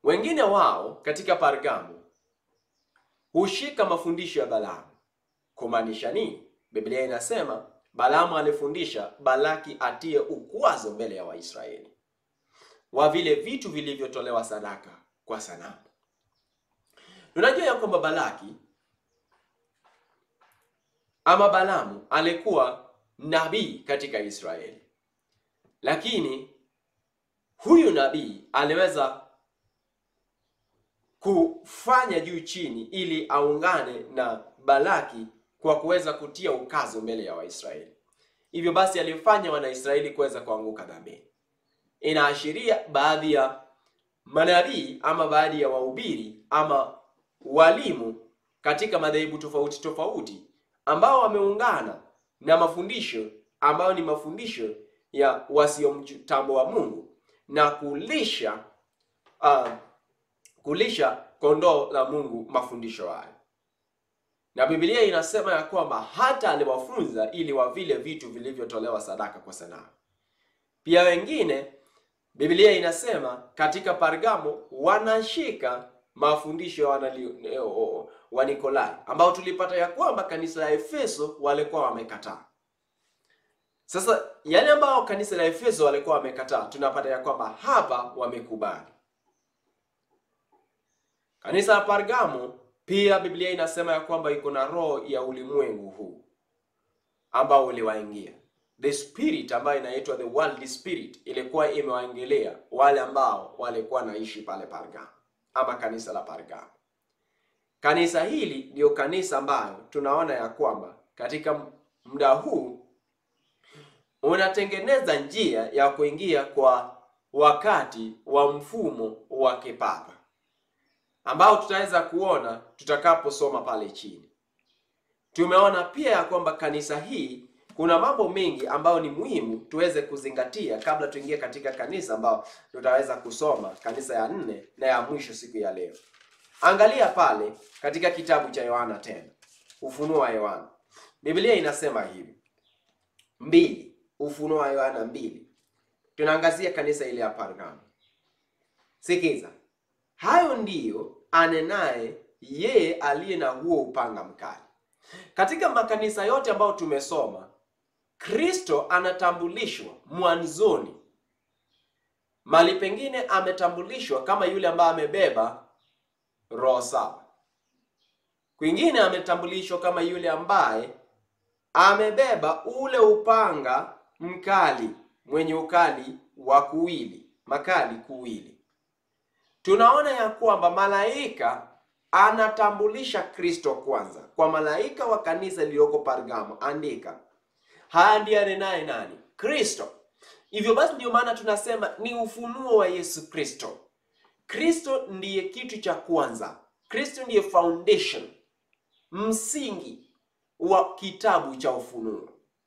Wengine wao katika Pergamo hushika mafundisho ya Balaamu. Kumaanisha nini? Biblia inasema Balaamu alifundisha Balaki atie ukwazo mbele ya Waisraeli wa vile vitu vilivyotolewa sadaka kwa sanamu. Tunajua ya kwamba Balaki ama Balaamu alikuwa nabii katika Israeli, lakini huyu nabii aliweza kufanya juu chini ili aungane na Balaki kwa kuweza kutia ukazo mbele ya Waisraeli. Hivyo basi alifanya Wanaisraeli kuweza kuanguka dhambini. Inaashiria baadhi ya manabii ama baadhi ya wahubiri ama walimu katika madhehebu tofauti tofauti ambao wameungana na mafundisho ambayo ni mafundisho ya wasiomtambua Mungu na kulisha uh, kulisha kondoo la Mungu mafundisho hayo. Na Biblia inasema ya kwamba hata aliwafunza ili wavile vitu vilivyotolewa sadaka kwa sanamu. Pia wengine Biblia inasema katika Pergamo wanashika mafundisho ya Wanikolai ambao tulipata ya kwamba kanisa la Efeso walikuwa wamekataa. Sasa yale ambao kanisa la Efeso walikuwa wamekataa, tunapata ya kwamba hapa wamekubali. Kanisa la Pergamo pia Biblia inasema ya kwamba iko na roho ya ulimwengu huu ambao uliwaingia. The spirit ambayo inaitwa the world spirit ilikuwa imewaingilia wale ambao walikuwa naishi pale Pergamo ama kanisa la Pergamo. Kanisa hili ndio kanisa ambayo tunaona ya kwamba katika muda huu unatengeneza njia ya kuingia kwa wakati wa mfumo wa kipapa ambao tutaweza kuona tutakaposoma pale chini. Tumeona pia ya kwamba kanisa hii kuna mambo mengi ambayo ni muhimu tuweze kuzingatia kabla tuingie katika kanisa ambao tutaweza kusoma kanisa ya nne na ya mwisho siku ya leo. Angalia pale katika kitabu cha Yohana tena, Ufunuo wa Yohana. Biblia inasema hivi mbili, Ufunuo wa Yohana mbili, tunaangazia kanisa ile ya Pergamo. Sikiza, hayo ndiyo anenaye yeye aliye na huo upanga mkali. Katika makanisa yote ambayo tumesoma, Kristo anatambulishwa mwanzoni, mali pengine ametambulishwa kama yule ambaye amebeba roho saba, kwingine ametambulishwa kama yule ambaye amebeba ule upanga mkali mwenye ukali wa kuwili, makali kuwili. Tunaona ya kwamba malaika anatambulisha Kristo kwanza kwa malaika wa kanisa lililoko Pergamo, andika haya ndiye anenaye nani? Kristo. Hivyo basi, ndio maana tunasema ni ufunuo wa Yesu Kristo. Kristo ndiye kitu cha kwanza. Kristo ndiye foundation, msingi wa kitabu cha Ufunuo.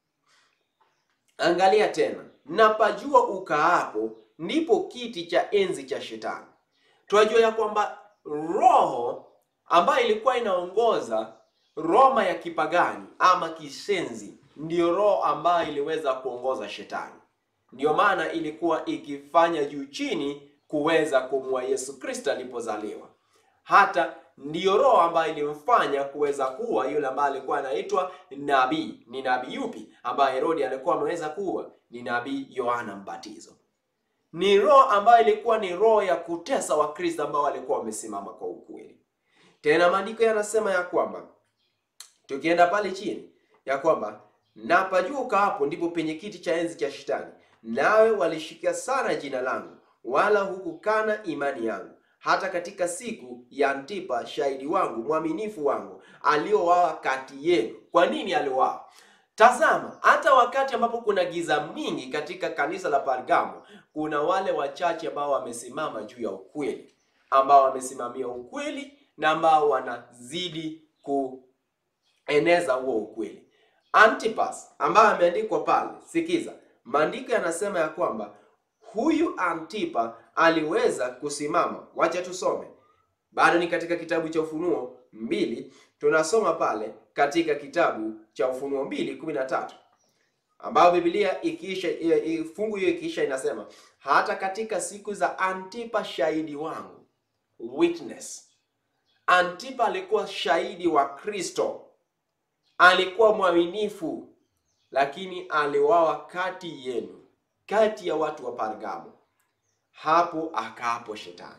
Angalia tena, na pajua ukaapo ndipo kiti cha enzi cha Shetani. Tunajua ya kwamba roho ambayo ilikuwa inaongoza Roma ya kipagani ama kisenzi ndiyo roho ambayo iliweza kuongoza Shetani. Ndiyo maana ilikuwa ikifanya juu chini kuweza kumua Yesu Kristo alipozaliwa. Hata ndiyo roho ambayo ilimfanya kuweza kuwa yule ambaye alikuwa anaitwa nabii. Ni nabii yupi ambaye Herodi alikuwa ameweza kuwa? Ni nabii Yohana Mbatizo. Ni roho ambayo ilikuwa ni roho ya kutesa Wakristo ambao walikuwa wamesimama kwa ukweli. Tena maandiko yanasema ya kwamba tukienda pale chini ya kwamba na pajua ukaapo ndipo penye kiti cha enzi cha Shetani, nawe walishika sana jina langu, wala hukukana imani yangu, hata katika siku ya Antipa shahidi wangu mwaminifu wangu, aliowawa kati yenu. Kwa nini aliowawa? Tazama, hata wakati ambapo kuna giza mingi katika kanisa la Pergamo, kuna wale wachache ambao wamesimama juu ya ukweli, ambao wamesimamia ukweli na ambao wanazidi kueneza huo ukweli. Antipas ambaye ameandikwa pale, sikiza, maandiko yanasema ya kwamba huyu Antipa aliweza kusimama. Wacha tusome, bado ni katika kitabu cha Ufunuo mbili, tunasoma pale katika kitabu cha Ufunuo mbili kumi na tatu ambayo Biblia ikiisha fungu hiyo ikiisha inasema hata katika siku za Antipa shahidi wangu witness. Antipa alikuwa shahidi wa Kristo, alikuwa mwaminifu, lakini aliwawa kati yenu, kati ya watu wa Pergamo. Hapo akaapo Shetani.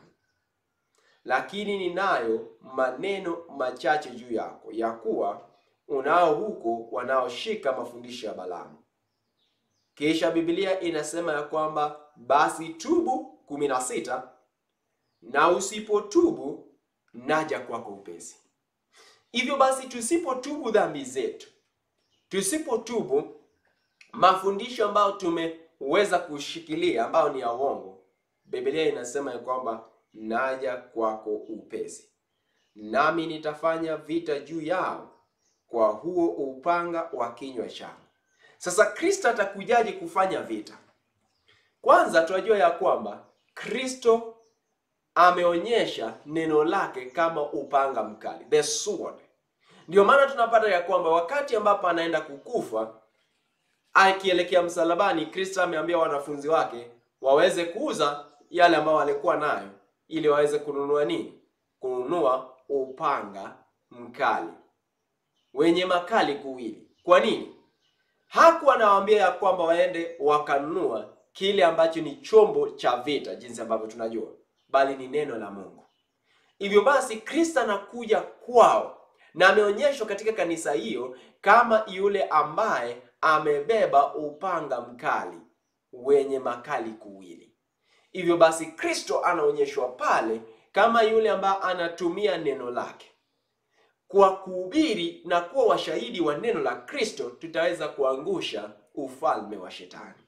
Lakini ninayo maneno machache juu yako, ya kuwa unao huko wanaoshika mafundisho ya Balaamu. Kisha Biblia inasema ya kwamba basi tubu, kumi na sita, na usipotubu naja kwako upesi. Hivyo basi tusipotubu dhambi zetu, tusipotubu mafundisho ambayo tumeweza kushikilia ambayo ni ya uongo, Biblia inasema ya kwamba naja kwako upesi, nami nitafanya vita juu yao kwa huo upanga wa kinywa changu. Sasa Kristo atakujaje kufanya vita? Kwanza tunajua ya kwamba Kristo ameonyesha neno lake kama upanga mkali, the sword. Ndio maana tunapata ya kwamba wakati ambapo anaenda kukufa akielekea msalabani, Kristo ameambia wanafunzi wake waweze kuuza yale ambayo walikuwa nayo ili waweze kununua nini? Kununua upanga mkali wenye makali kuwili. Kwa nini? Hakuwa anawaambia ya kwamba waende wakanunua kile ambacho ni chombo cha vita, jinsi ambavyo tunajua, bali ni neno la Mungu. Hivyo basi Kristo anakuja kwao na ameonyeshwa katika kanisa hiyo kama yule ambaye amebeba upanga mkali wenye makali kuwili. Hivyo basi Kristo anaonyeshwa pale kama yule ambaye anatumia neno lake kwa kuhubiri na kuwa washahidi wa neno la Kristo, tutaweza kuangusha ufalme wa Shetani.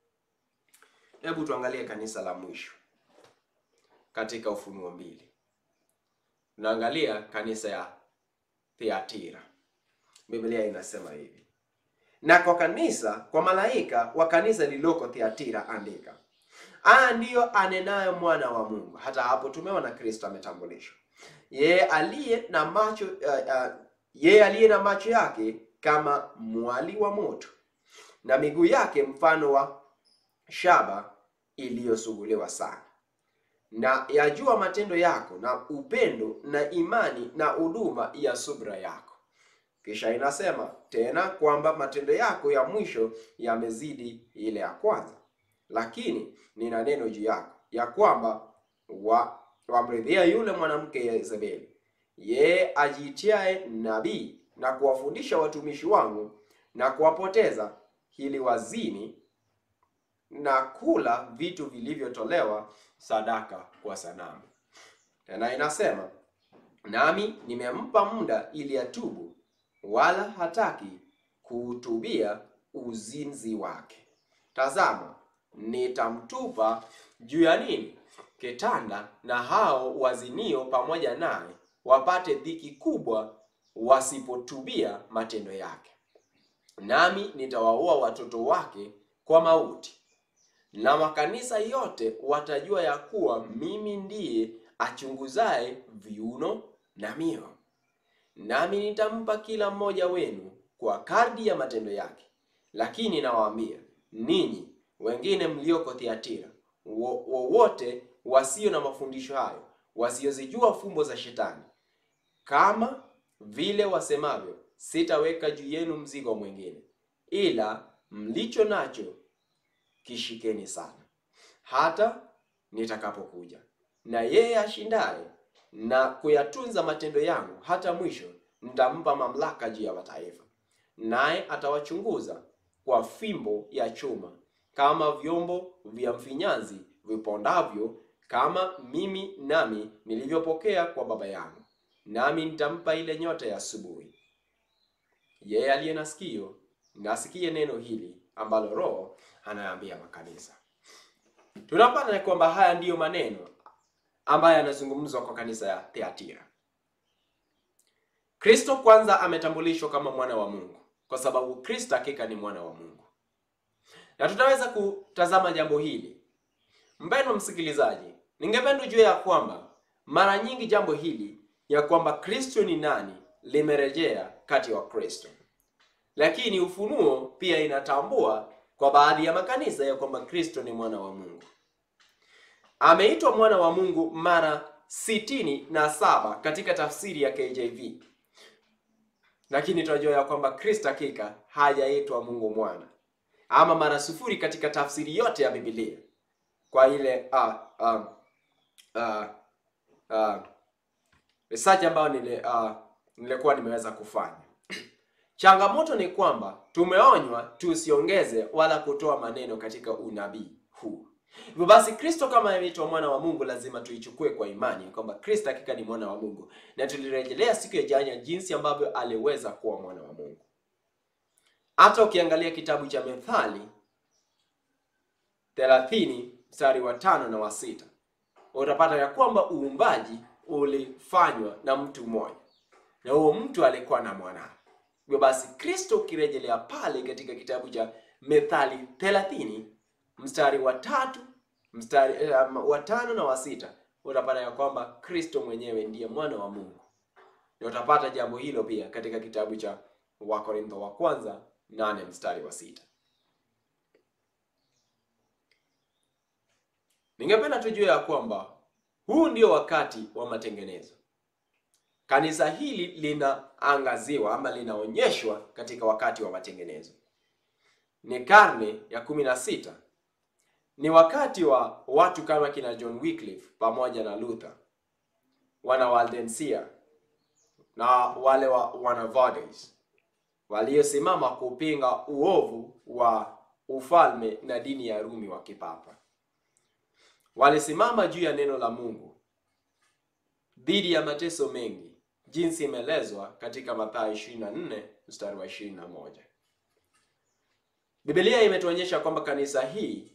Hebu tuangalie kanisa la mwisho katika Ufunuo mbili. Tunaangalia kanisa ya Thiatira. Biblia inasema hivi: na kwa kanisa, kwa malaika wa kanisa lililoko Thiatira andika, haya ndiyo anenayo mwana wa Mungu. Hata hapo tumeona Kristo ametambulishwa yeye aliye na macho uh, uh, yeye aliye na macho yake kama mwali wa moto na miguu yake mfano wa shaba iliyosuguliwa sana, na yajua matendo yako na upendo na imani na huduma ya subra yako. Kisha inasema tena kwamba matendo yako ya mwisho yamezidi ile ya kwanza, lakini nina neno juu yako ya kwamba wa wamridhia yule mwanamke Yezebeli, yeye ajiitiaye nabii na kuwafundisha watumishi wangu na kuwapoteza, ili wazini na kula vitu vilivyotolewa sadaka kwa sanamu. Tena inasema nami nimempa muda ili atubu, wala hataki kuutubia uzinzi wake. Tazama, nitamtupa juu ya nini? Kitanda, na hao wazinio pamoja naye wapate dhiki kubwa, wasipotubia matendo yake. Nami nitawaua watoto wake kwa mauti, na makanisa yote watajua ya kuwa mimi ndiye achunguzaye viuno na mioyo. Nami nitampa kila mmoja wenu kwa kadri ya matendo yake. Lakini nawaambia ninyi wengine mlioko Thiatira, wowote wasio na mafundisho hayo, wasiozijua fumbo za Shetani, kama vile wasemavyo, sitaweka juu yenu mzigo mwingine, ila mlicho nacho kishikeni sana, hata nitakapokuja. Na yeye ashindaye na kuyatunza matendo yangu hata mwisho, nitampa mamlaka juu ya mataifa, naye atawachunguza kwa fimbo ya chuma, kama vyombo vya mfinyanzi vipondavyo kama mimi nami nilivyopokea kwa Baba yangu, nami nitampa ile nyota ya asubuhi. Yeye aliye na sikio na asikie neno hili ambalo Roho anayaambia makanisa. Tunapata ya kwamba haya ndiyo maneno ambayo yanazungumzwa kwa kanisa ya Thiatira. Kristo kwanza ametambulishwa kama mwana wa Mungu kwa sababu Kristo hakika ni mwana wa Mungu, na tutaweza kutazama jambo hili. Mpendwa msikilizaji, ningependa ujue ya kwamba mara nyingi jambo hili ya kwamba Kristo ni nani limerejea kati wa Kristo, lakini Ufunuo pia inatambua kwa baadhi ya makanisa ya kwamba Kristo ni mwana wa Mungu. Ameitwa mwana wa Mungu mara sitini na saba katika tafsiri ya KJV, lakini tunajua ya kwamba Kristo hakika hajaitwa Mungu mwana ama mara sufuri katika tafsiri yote ya Biblia kwa ile uh, uh, uh, uh, research ambayo nile, uh, nilikuwa nimeweza kufanya. Changamoto ni kwamba tumeonywa tusiongeze wala kutoa maneno katika unabii huu. Hivyo basi Kristo kama ameitwa mwana wa Mungu lazima tuichukue kwa imani kwamba Kristo hakika ni mwana wa Mungu, na tulirejelea siku ya jana jinsi ambavyo aliweza kuwa mwana wa Mungu. Hata ukiangalia kitabu cha Methali 30 mstari wa tano na wa sita utapata ya kwamba uumbaji ulifanywa na mtu mmoja na huo mtu alikuwa na mwanawe. Hivyo basi Kristo ukirejelea pale katika kitabu cha Methali 30 mstari wa tatu mstari um, wa tano na wa sita utapata ya kwamba Kristo mwenyewe ndiye mwana wa Mungu, na utapata jambo hilo pia katika kitabu cha Wakorintho wa kwanza nane mstari wa sita. Ningependa tujue ya kwamba huu ndio wakati wa matengenezo. Kanisa hili linaangaziwa ama linaonyeshwa katika wakati wa matengenezo. Ni karne ya kumi na sita. Ni wakati wa watu kama kina John Wycliffe pamoja na Luther, wana Waldensia na wale wa Wanavodes waliosimama kupinga uovu wa ufalme na dini ya Rumi wa kipapa. Walisimama juu ya neno la Mungu dhidi ya mateso mengi, jinsi imeelezwa katika Mathayo 24 mstari wa 21. Biblia imetuonyesha kwamba kanisa hii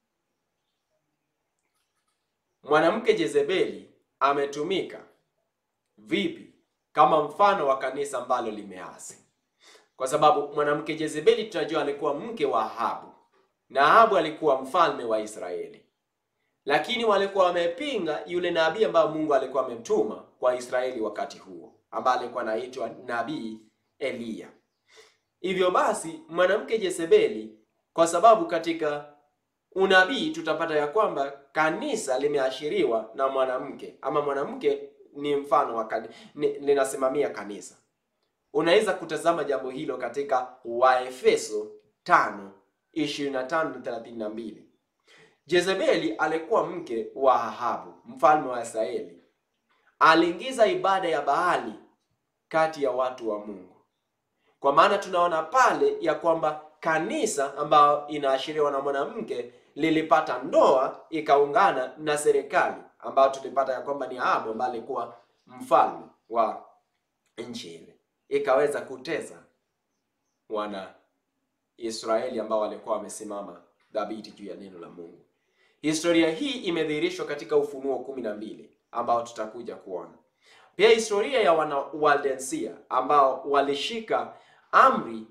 mwanamke Jezebeli ametumika vipi kama mfano wa kanisa ambalo limeasi, kwa sababu mwanamke Jezebeli tunajua alikuwa mke wa Ahabu na Ahabu alikuwa mfalme wa Israeli, lakini walikuwa wamepinga yule nabii ambaye Mungu alikuwa amemtuma kwa Israeli wakati huo, ambaye alikuwa anaitwa nabii Eliya. Hivyo basi mwanamke Jezebeli, kwa sababu katika unabii tutapata ya kwamba kanisa limeashiriwa na mwanamke ama mwanamke ni mfano wa kanisa, linasimamia kanisa. Unaweza kutazama jambo hilo katika Waefeso 5 25 na 32. Jezebeli alikuwa mke wa Ahabu mfalme wa Israeli. Aliingiza ibada ya Baali kati ya watu wa Mungu. Kwa maana tunaona pale ya kwamba kanisa ambayo inaashiriwa na mwanamke lilipata ndoa ikaungana na serikali ambayo tulipata ya kwamba ni Ahabu ambaye alikuwa mfalme wa nchi ile, ikaweza kuteza wana Israeli ambao walikuwa wamesimama dhabiti juu ya neno la Mungu. Historia hii imedhihirishwa katika Ufunuo kumi na mbili ambao tutakuja kuona pia historia ya wana Waldensia ambao walishika amri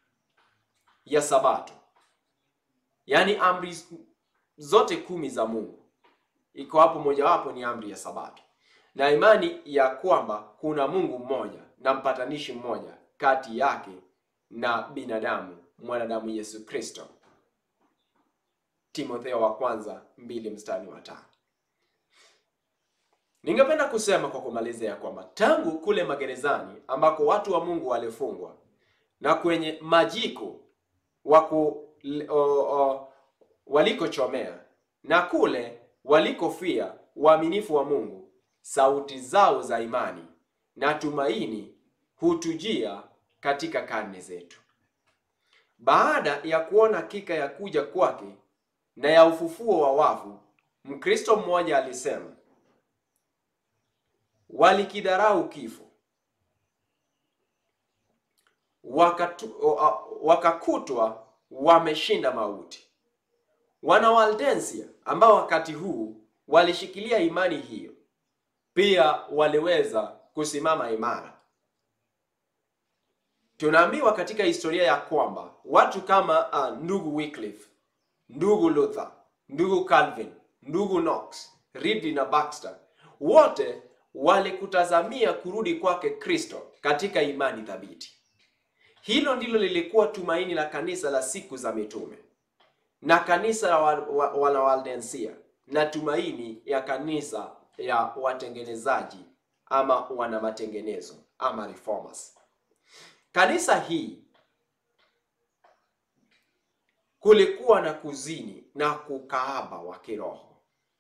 ya Sabato, yaani amri zote kumi za Mungu, iko hapo, mojawapo ni amri ya Sabato na imani ya kwamba kuna Mungu mmoja na mpatanishi mmoja kati yake na binadamu, mwanadamu Yesu Kristo. Timotheo wa kwanza mbili mstari wa tano. Ningependa kusema kwa kumalizia ya kwamba tangu kule magerezani ambako watu wa Mungu walifungwa na kwenye majiko waku walikochomea na kule walikofia uaminifu wa Mungu, sauti zao za imani na tumaini hutujia katika karne zetu. Baada ya kuona hakika ya kuja kwake na ya ufufuo wa wafu, Mkristo mmoja alisema, walikidharau kifo wakatu, wakakutwa wameshinda mauti. Wana Waldensia ambao wakati huu walishikilia imani hiyo pia waliweza kusimama imara. Tunaambiwa katika historia ya kwamba watu kama uh, ndugu Wycliffe, ndugu Luther, ndugu Calvin, ndugu Knox, Ridley na Baxter wote walikutazamia kurudi kwake Kristo katika imani thabiti. Hilo ndilo lilikuwa tumaini la kanisa la siku za mitume na kanisa la wa, wa, Waldensia na tumaini ya kanisa ya watengenezaji ama wana matengenezo ama reformers. Kanisa hii kulikuwa na kuzini na kukaaba wa kiroho.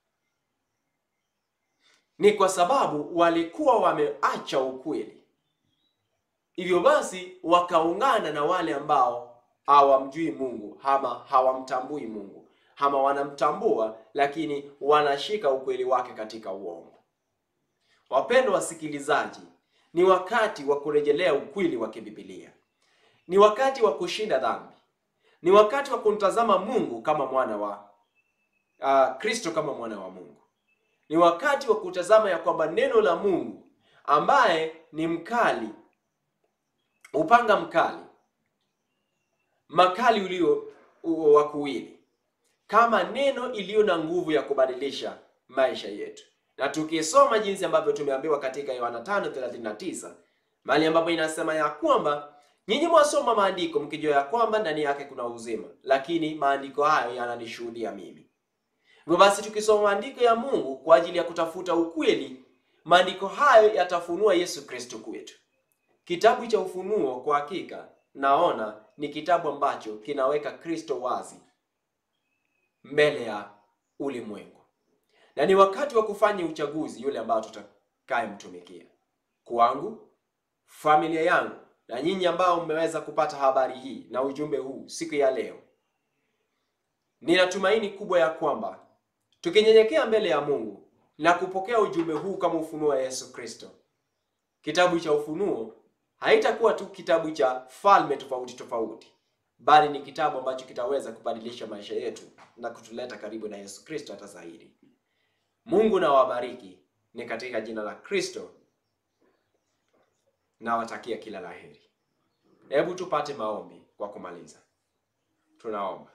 Ni kwa sababu walikuwa wameacha ukweli, hivyo basi wakaungana na wale ambao hawamjui Mungu ama hawamtambui Mungu ama wanamtambua lakini wanashika ukweli wake katika uongo. Wapendwa wasikilizaji, ni wakati wa kurejelea ukweli wa kibibilia. Ni wakati wa kushinda dhambi. Ni wakati wa kumtazama Mungu kama mwana wa uh, Kristo kama mwana wa Mungu. Ni wakati wa kutazama ya kwamba neno la Mungu ambaye ni mkali, upanga mkali, makali ulio wa kuwili, kama neno iliyo na nguvu ya kubadilisha maisha yetu na tukisoma jinsi ambavyo tumeambiwa katika Yohana 5:39 mahali ambapo inasema ya kwamba nyinyi mwasoma maandiko mkijua ya kwamba ndani yake kuna uzima, lakini maandiko hayo yananishuhudia mimi. Hivyo basi tukisoma maandiko ya Mungu kwa ajili ya kutafuta ukweli, maandiko hayo yatafunua Yesu Kristo kwetu. Kitabu cha Ufunuo kwa hakika naona ni kitabu ambacho kinaweka Kristo wazi mbele ya ulimwengu na ni wakati wa kufanya uchaguzi yule ambao tutakayemtumikia. Kwangu, familia yangu na nyinyi ambao mmeweza kupata habari hii na ujumbe huu siku ya leo, nina tumaini kubwa ya kwamba tukinyenyekea mbele ya Mungu na kupokea ujumbe huu kama ufunuo wa Yesu Kristo, kitabu cha Ufunuo haitakuwa tu kitabu cha falme tofauti tofauti, bali ni kitabu ambacho kitaweza kubadilisha maisha yetu na kutuleta karibu na Yesu Kristo hata zaidi. Mungu na wabariki ni katika jina la Kristo na watakia kila laheri. Hebu tupate maombi kwa kumaliza. Tunaomba.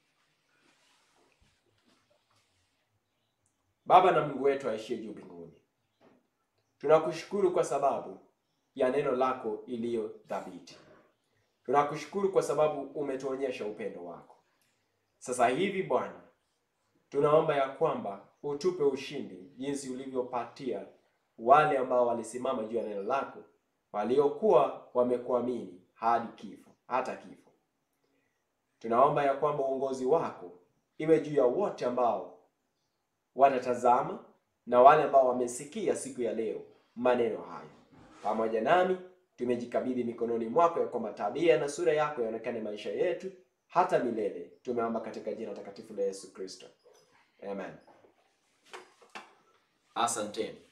Baba na Mungu wetu aishie juu mbinguni, tunakushukuru kwa sababu ya neno lako iliyo thabiti. Tunakushukuru kwa sababu umetuonyesha upendo wako. Sasa hivi Bwana, tunaomba ya kwamba utupe ushindi jinsi ulivyopatia wale ambao walisimama juu ya neno lako, waliokuwa wamekuamini hadi kifo, hata kifo. Tunaomba ya kwamba uongozi wako iwe juu ya wote ambao watatazama na wale ambao wamesikia siku ya leo maneno hayo. Pamoja nami tumejikabidhi mikononi mwako, ya kwamba tabia na sura yako yaonekane maisha yetu hata milele. Tumeomba katika jina takatifu la Yesu Kristo, amen. Asanteni.